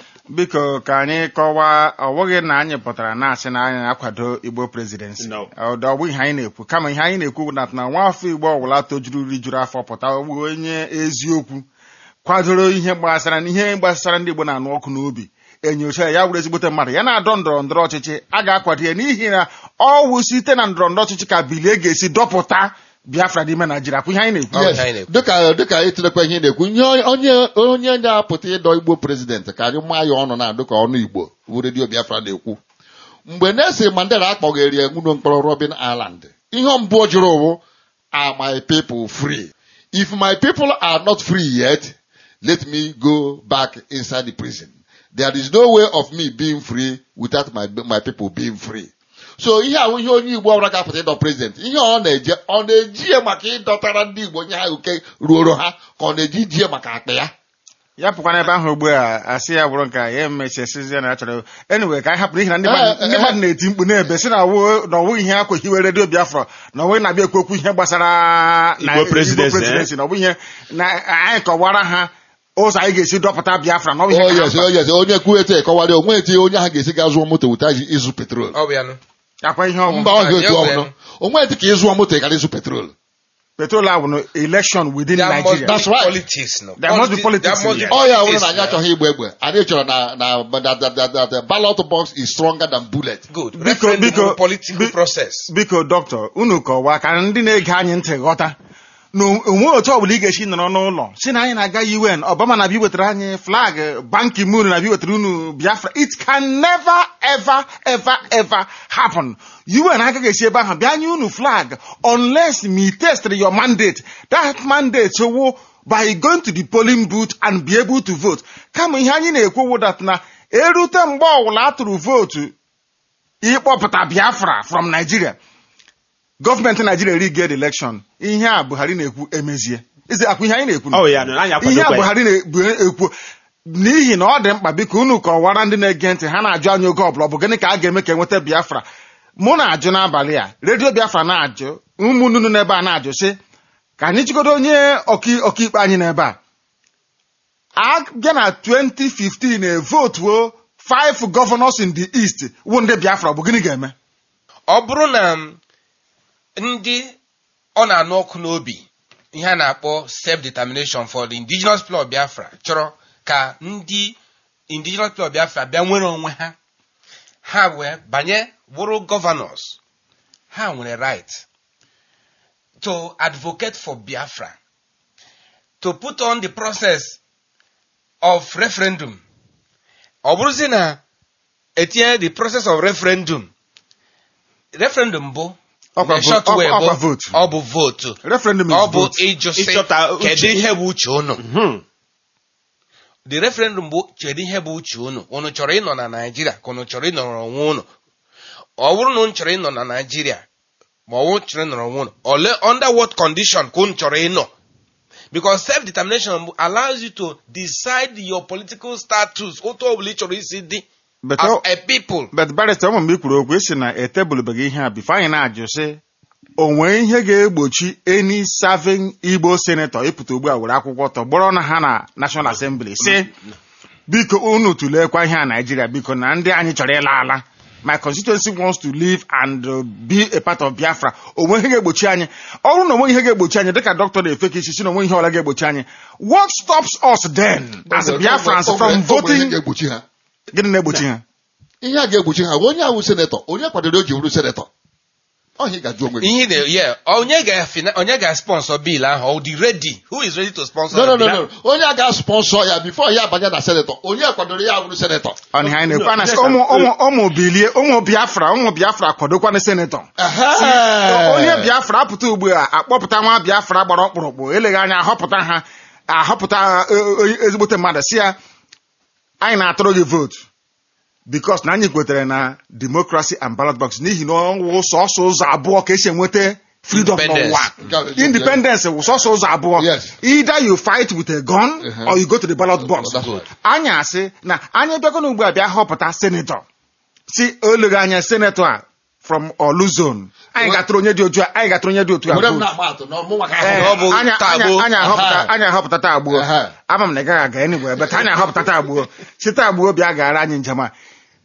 biko ka anyị kọwaa ọ bụghị na anyị pụtara na-asị na anyị na-akwado igbo presidency No. ọ ọ bụghị ihe anyị na-ekwu kama ihe anyị na-ekwu bụ na na nwa afọ igbo ọbụla tojuru rijuru afọ pụta ọ bụ onye eziokwu kwadoro ihe gbasara ihe gbasara ndị igbo na-anụ ọkụ n'obi enyocha ya ya wuru ezigbote mmadụ ya na-adọ ndọrọ ndọrọ ọchịchị a ga-akwado ya n'ihi na ọ wụ site na ndọrọ ndọrọ ọchịchị ka bilie ga-esi dọpụta biafra n'ime naijiria kwụ ihe anyị na-ekwu Ọ bụ Yes, ihe anyị na-ekwu. dịka dịka ịtụlekwa ihe ị na-ekwu ihe onye onye na-apụta ịdọ igbo prezidenti ka anyị maa ya ọnụ na dịka ọnụ igbo bụ redio biafra na-ekwu mgbe Nelson Mandela akpọgheri ya nwụrụ mkpọrọ Robben Island ihe mbụ o jụrụ bụ are my people free if my people are not free yet let me go back inside the prison there is no way of me being free without my my people being free so ihe ahụ ihe onye igbo ọbụla ga-apụta ịdọ prezident ihe ọ na-eje ọ na-eji ya maka ịdọtara ndị igbo nye ha oke ruoro ha ka ọ na-eji ji ya maka akpa ya ya pụkwa n'ebe ahụ ugbu a asị ya bụrụ nke a ya emechasizie na ya chọrọ anyway ka anyị hapụ n'ihi na ndị mmadụ Eh, ndị eh, mmadụ na-eti mkpu na-ebe si na ọwụ na ọwụ ihe akwa hiwe redio biafra na ọwụ na-abịa ekwu okwu ihe gbasara na Igbo presidency, na ọ bụ ihe na anyị kọwara ha ụzọ anyị ga-esi dọpụta biafra na ọ bụ ihe Oh, ka ha yes, mkpa. oh, yes. onye kwuo etu ekọwara onwe etu onye ahụ ga-esi ga zụọ moto weta ji ịzụ petrol Ọ bụ ya nụ. akwa ihe ọgwụ mba ọ ga otu ya ọbụla were. onwe etu ka ịzụọ moto ị gara ịzụ petrol petrol ahụ na election within There must nigeria be That's right. politics. No. There must be politics There must in be it. ọ ya bụrụ na politics, anyị no. achọghị igba egbe anyị chọrọ na na that- that- that- that the ballot box is stronger than bullet Good. Biko, Referendum biko, bụ political bi- process. biko dọkịta unu kọwaa ka ndị na-ege anyị ntị ghọta na onwe otu ọbụla ị ga-esi nọrọ n'ụlọ si na anyị na-aga UN Obama na-abịa iwetara anyị flag Ban Ki-moon na-abịa iwetara unu Biafra it can never ever ever ever happen UN agaghị esi ebe ahụ bịa nye unu flag unless me test your mandate that mandate wo by going to the polling booth and be able to vote kama ihe anyị na-ekwu wụ that na erute mgbe ọbụla a tụrụ vootu ịkpọpụta Biafra from Nigeria gọọmenti Nigeria riged election ihe a Buhari na-ekwu emezie Eze akwa ihe anyị na-ekwu ọ ya nụ anyị ihe a akwadokwa ya Buhari na-ekwu n'ihi na ọ dị mkpa biko unu kọwara ndị na-ege ntị ha na-ajụ anyị oge ọbụla ọ bụ gịnị ka a ga-eme ka enweta biafra mụ na-ajụ n'abalị a redio biafra na-ajụ ụmụnnunu n'ebe a na-ajụ sị ka anyị jigodo onye ọka- ọkaikpe anyị n'ebe a abịa na 2015 evotuo five governors in the east wụ ndị biafra ọ bụ gịnị ga-eme ọ bụrụ na m, ndị ọ na-anụ ọkụ n'obi ihe a na-akpọ self-determination for the indigenous people of biafra chọrọ ka ndị indigenous people of biafra bịa nwere onwe ha ha wee banye bụrụ governors ha nwere right to advocate for biafra to put on the process of referendum ọ bụrụzi na etinye the process of referendum referendum bụ Ọkwa in a short vo- way ọkwa- bụ ọkwa vote. ọ bụ votu referendum is ọ bụ vote. ịjụsị Ịchọta uche. kedu ihe bụ uche unu Hmm. the referendum bụ kedu ihe bụ uche unu unu chọrọ ịnọ na naijiria ka unu chọrọ ịnọrọ onwe unu ọ bụrụ na unu chọrọ ịnọ na naijiria ma ọ bụrụ chọrọ ịnọrọ onwe unu ole under what condition ka unu chọrọ ịnọ because self determination allows you to decide your political status otu ọbụla ị chọrọ isi dị But as ọ- a people but barịsta ụmụ mgbe i kwuru okwu esi na etebụlụbeghị ihe a bifo anyị na-ajụ sị o nwee ihe ga-egbochi eni saving igbo senetọ ịpụta ugbu a were akwụkwọ tọgbọrọ na ha na national assembly sị biko unu tụleekwa ihe a naijiria biko na ndị anyị chọrọ ịla ala my constituency wants to live and uh, be a part of biafra onwe ihe ga-egbochi anyị ọrụ na onwe ihe ga-egbochi anyị dịka dọkịta na-efe ka isi si na onwe ihe ọla ga-egbochi anyị what stops us then as biafrans O nwere- from o nwere ihe voting ga-egbochi ha gịnị na-egbochi ha ihe a ga-egbochi ha bụ onye ahụ senetọ onye kwadoro o ji bụrụ senetọ ọhịa ga-ajụ onwe gị ihe na yeah onye ga onye ga sponsor bill ahụ ọ dị ready who is ready to sponsor no no the no bill no onye a ga-sponsọ ya bifo ya abanye na senetọ onye kwadoro ya bụrụ senetọ ọ na anyị na-ekwu No, ana sị yes, ụmụ sir. ụmụ ụmụ bilie ụmụ biafra ụmụ biafra kwadokwana senetọ onye biafra apụta ugbu a akpọpụta nwa biafra gbara ọkpụrụkpụ eleghị anya ahọpụta ha ahọpụta eh, eh, ezigbote mmadụ si ya anyị na-atụrụ gị vootu bikos na anyị kwetere na demokrasi and ballot box n'ihi na ọwụ sọsọ ụzọ abụọ ka esi enweta freedom Independence. n'ụwa independence wụ sọsọ ụzọ abụọ Yes. either you fight with a gun Uh-huh. or you go to the ballot box That's right. anyị asị na anyị bịagona ugbu a bịa họpụta senetọ si oleghị anya senetọ a from olu zone anyị gatụrụ onye dị otu a anyị gatụrụ onye dị otu a were m vote. na-agba atụ na ọmụnwa ka Ee, ahụ ọ bụ anya- taa anya- gboo. anya ahọpụta Aha. anya ahọpụta taa gbuo Aha. ama m na ị gaghị aga enigwe ebe anyị ahọpụta taa gbuo si taa gbuo bịa gara anyị njem a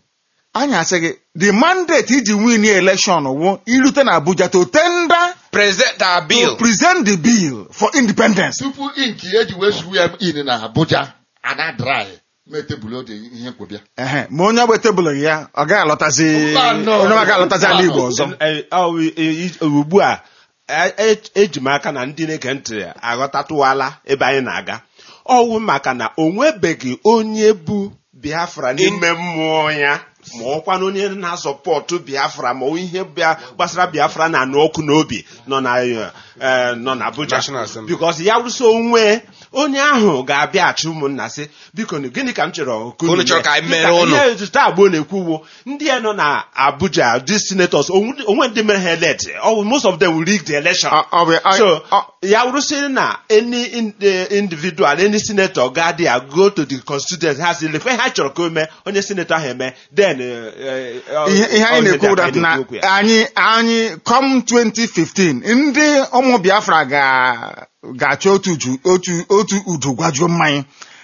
anyị asị gị the mandate iji win election wụ irute na abuja to tender present our to bill present the bill for independence tupu inki eji wee zuo ya in na abuja ana dry mee tebụl ode ihe nkwebịa ehe ma onye ọgba tebụl ya ọ gaghị alọtazi Mba, no. onye ọ gaghị alọtazi ala igbo ọzọ Eh, ọ, eh, eh, ugbu a eh, eh, eji m aka na ndị na-ege ntị aghọtatụwala ebe anyị na-aga ọwụ maka na o nwebeghị onye bụ biafra n'ime mmụọ ya ma ọkwa na onye na-azọpọtụ biafra ma ọ ihe bịa gbasara biafra na anụ ọkụ n'obi nọ na eh, eh, nọ na abuja National Assembly. bikos ya wụso onwe onye ahụ ga-abịaghachi ụmụnna sị biko nu, gịnị ka m chọrọ ka unu Unu chọrọ mee?" ka anyị mere Dịka unu. ihe taa agbo na-ekwuwo ndị ya nọ na abuja dị senators onwe onwe ndị mere ha elect Oh, most of them will rig the election Ọ- ọ bụ- ọ- so ọ- ya wụrụsịrị na any in- eh, individual any senator ga there go to the constituent ha sị lekwe ha chọrọ ka o mee onye senator ahụ eme then eh, eh, ọ- ihe ihe ọ anyị ihe dị na-ekwu aka that anyị na na-ekwu okwu ya. anyị anyị com 2015 ndị ụmụ biafra ga- ga-achọ otu uju- otu otu udu gwajuo mmanya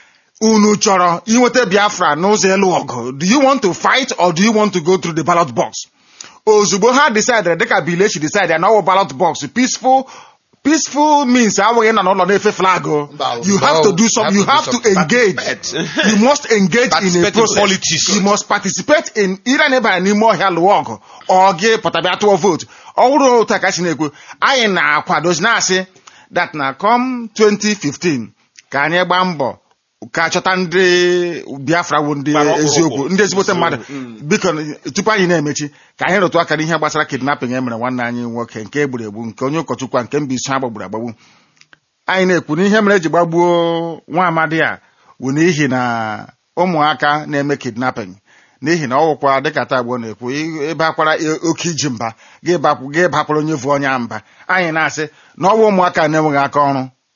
unu chọrọ inweta biafra n'ụzọ elu ọgụ do you want to fight or do you want to go through the ballot box ozugbo ha decidere dịka bilechi decide na ọwụ ballot box peaceful peaceful means awụghị nọ n'ụlọ na-efe flag o. Mba, you have no, to do some you have to engage Participate. you must engage in Participate a in process politics. you must participate in ịra na ịbara n'ime ọhịa lụọ ọgụ ọ gị pụtabịa tụọ vootu ọ bụrụ otu a ka si na-ekwu anyị na-akwadozi na-asị that na com 2015 ka anyị gbaa mbọ ka chọta ndị biafra wụ ndị Gbara ọkpụrụkpụ. eziokwu ndị ezigbote mmadụ biko tupu anyị na-emechi ka anyị rụtụ aka n'ihe gbasara kidnapping e mere nwanne anyị nwoke nke egburu egbu nke onye ụkọchukwu a nke mba isi ha gbagburu agbagbu anyị na-ekwu na ihe mere eji gbagbuo nwa amadi a bụ n'ihi na ụmụaka na-eme kidnapping n'ihi na ọ wụkwa dịka taa gboo na-ekwu ị- ịbakwara i- oke iji mba gị bakwu- gị bakwara onye vu onye mba anyị na-asị na ọwa ụmụaka na-enweghị aka ọrụ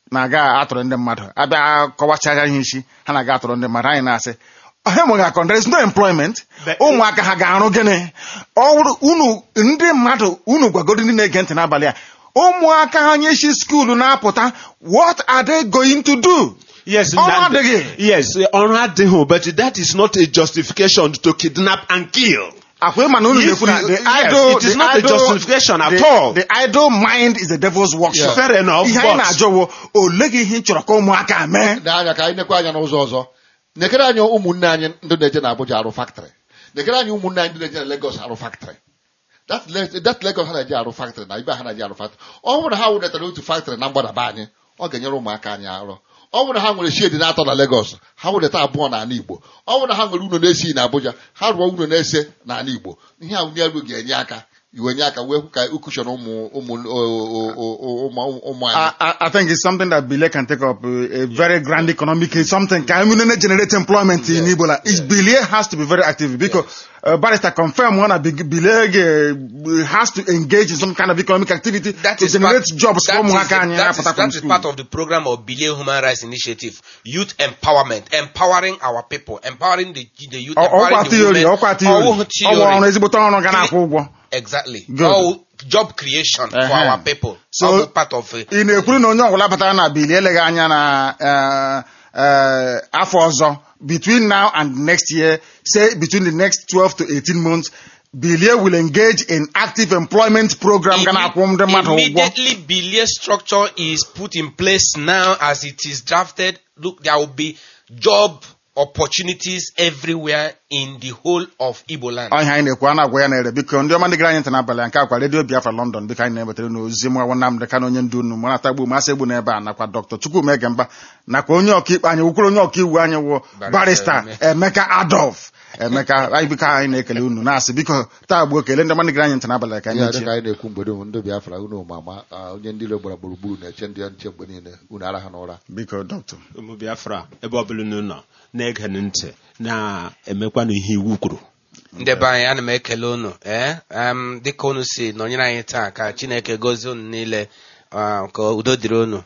na-aga atụrụ ndị mmadụ abịa kọwachaga ihe isi ha na-aga atụrụ ndị mmadụ anyị na-asị ha enweghị akọ there is no employment But- ụmụaka ha ga-arụ gịnị ọ bụrụ unu ndị mmadụ unu gwagoro ndị na-ege ntị n'abalị a ụmụaka anyị si skuulu na-apụta what are they going to do Yes, Ọrụ na- adịghị. yes, ọrụ adịghị, but that is not a justification to kidnap and kill. akwa ịma na unu If na-ekwu na you- the yes, idle it is the not a idle- justification at the- all. the idle mind is the devil's workshop Fair enough, ihe anyị but- na-ajụ wo ole gị ihe ị chọrọ ka ụmụaka mee n'anya ka anyị nekwa anya n'ụzọ ọzọ nekere anyị ụmụnne anyị ndị na-eje na Abuja arụ factory nekere anyị ụmụnne anyị ndị na-eje na Lagos arụ factory that Le- that Lagos ha na-eje arụ factory na ibe ha na-eje arụ factory ọ bụrụ na ha wụdatara otu factory na mgbadaba anyị ọ ga-enyere ụmụaka anyị arụ ọ bụrụ na ha nwere shedi na-atọ na Lagos ha wụdata abụọ n'ala Igbo ọ bụrụ na ha nwere ụlọ na-esi na Abuja ha rụọ ụlọ na-ese n'ala Igbo ihe a wunye elu ga-enye aka iwenye aka wee hụ ka ukushọn ụmụ ụmụ o- o- o- o- ụmụ ụmụ anyị I, I, I think it's something that Bile can take up uh, a very grand economic something. Can we not generate employment in Ebola? Is Bile has to be very active because uh, Barrister confirm one of Bile uh, has to engage in some kind of economic activity That to is generate part, jobs that for is, ụmụaka anyị that is, na-apụta that from is school. part of the program of Billion Human Rights Initiative, youth empowerment, empowering our people, empowering the, the youth, Ọ- empowering Ọkwa the theory, women. ọkwa theory. Ọwụ Ọ bụ ọrụ ezigbote ọrụ ga na-akwụ ụgwọ. Exactly. Good. All job creation for Uh-huh. our people. So- All part of uh, ị na-ekwuru na onye ọbụla batara na bili eleghị anya na eh, eh, afọ ọzọ between now and next year say between the next 12 to 18 months bilie will engage in active employment program ga na-akwụ ndị mmadụ ụgwọ Immediately, Billiard structure is put in place now as it is drafted. Look, there will be job opportunities everywhere in the whole of Igbo land. ọhịa anyị na-ekwu a na-agwa ya na-ere biko ndị ọma ndị gara anyị ntị n'abalị a, nke akwa redio biafra london biko anyị na-ebatara n'ozi mwa Nnamdị Kanụ onye ndu unu mara tagbu masị egbu n'ebe a nakwa dr chukwuma egemba nakwa onye ọkaikpe anyị wukwuru onye ọkaiwu anyị wụ barista emeka adolf emeka anyị biko anyị na-ekele unu na-asị biko taa gbuo kele ndị ọma ndị gara anyị ntị n'abalị a ka ihe anyị dị chie ka anyị na-ekwu mgbe dum ndị Biafra unu ma ama ah, onye ndị iro gbara gburugburu na-eche ndị ya nche mgbe niile unu ara ha n'ụra biko dọkịta ụmụ biafra ebe ọbụla unu nọ na-ege ntị na-emekwanụ ihe iwu kwuru ndị be anyị ana m ekele unu ee em, dịka unu si nọnyere anyị taa ka chineke gozie unu niile ah, ka udo dịrị unu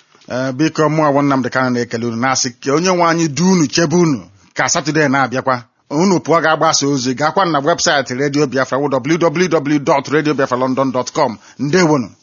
ee biko mụ awụ Nnamdị Kanụ na-ekele unu na-asị ka onye nwe anyị du unu chebe unu ka satọde na-abịakwa unu pụọ ga-agbasa ozi gakwa na webụsaịtị redio biafra www.radiobiafralondon.com ndewonu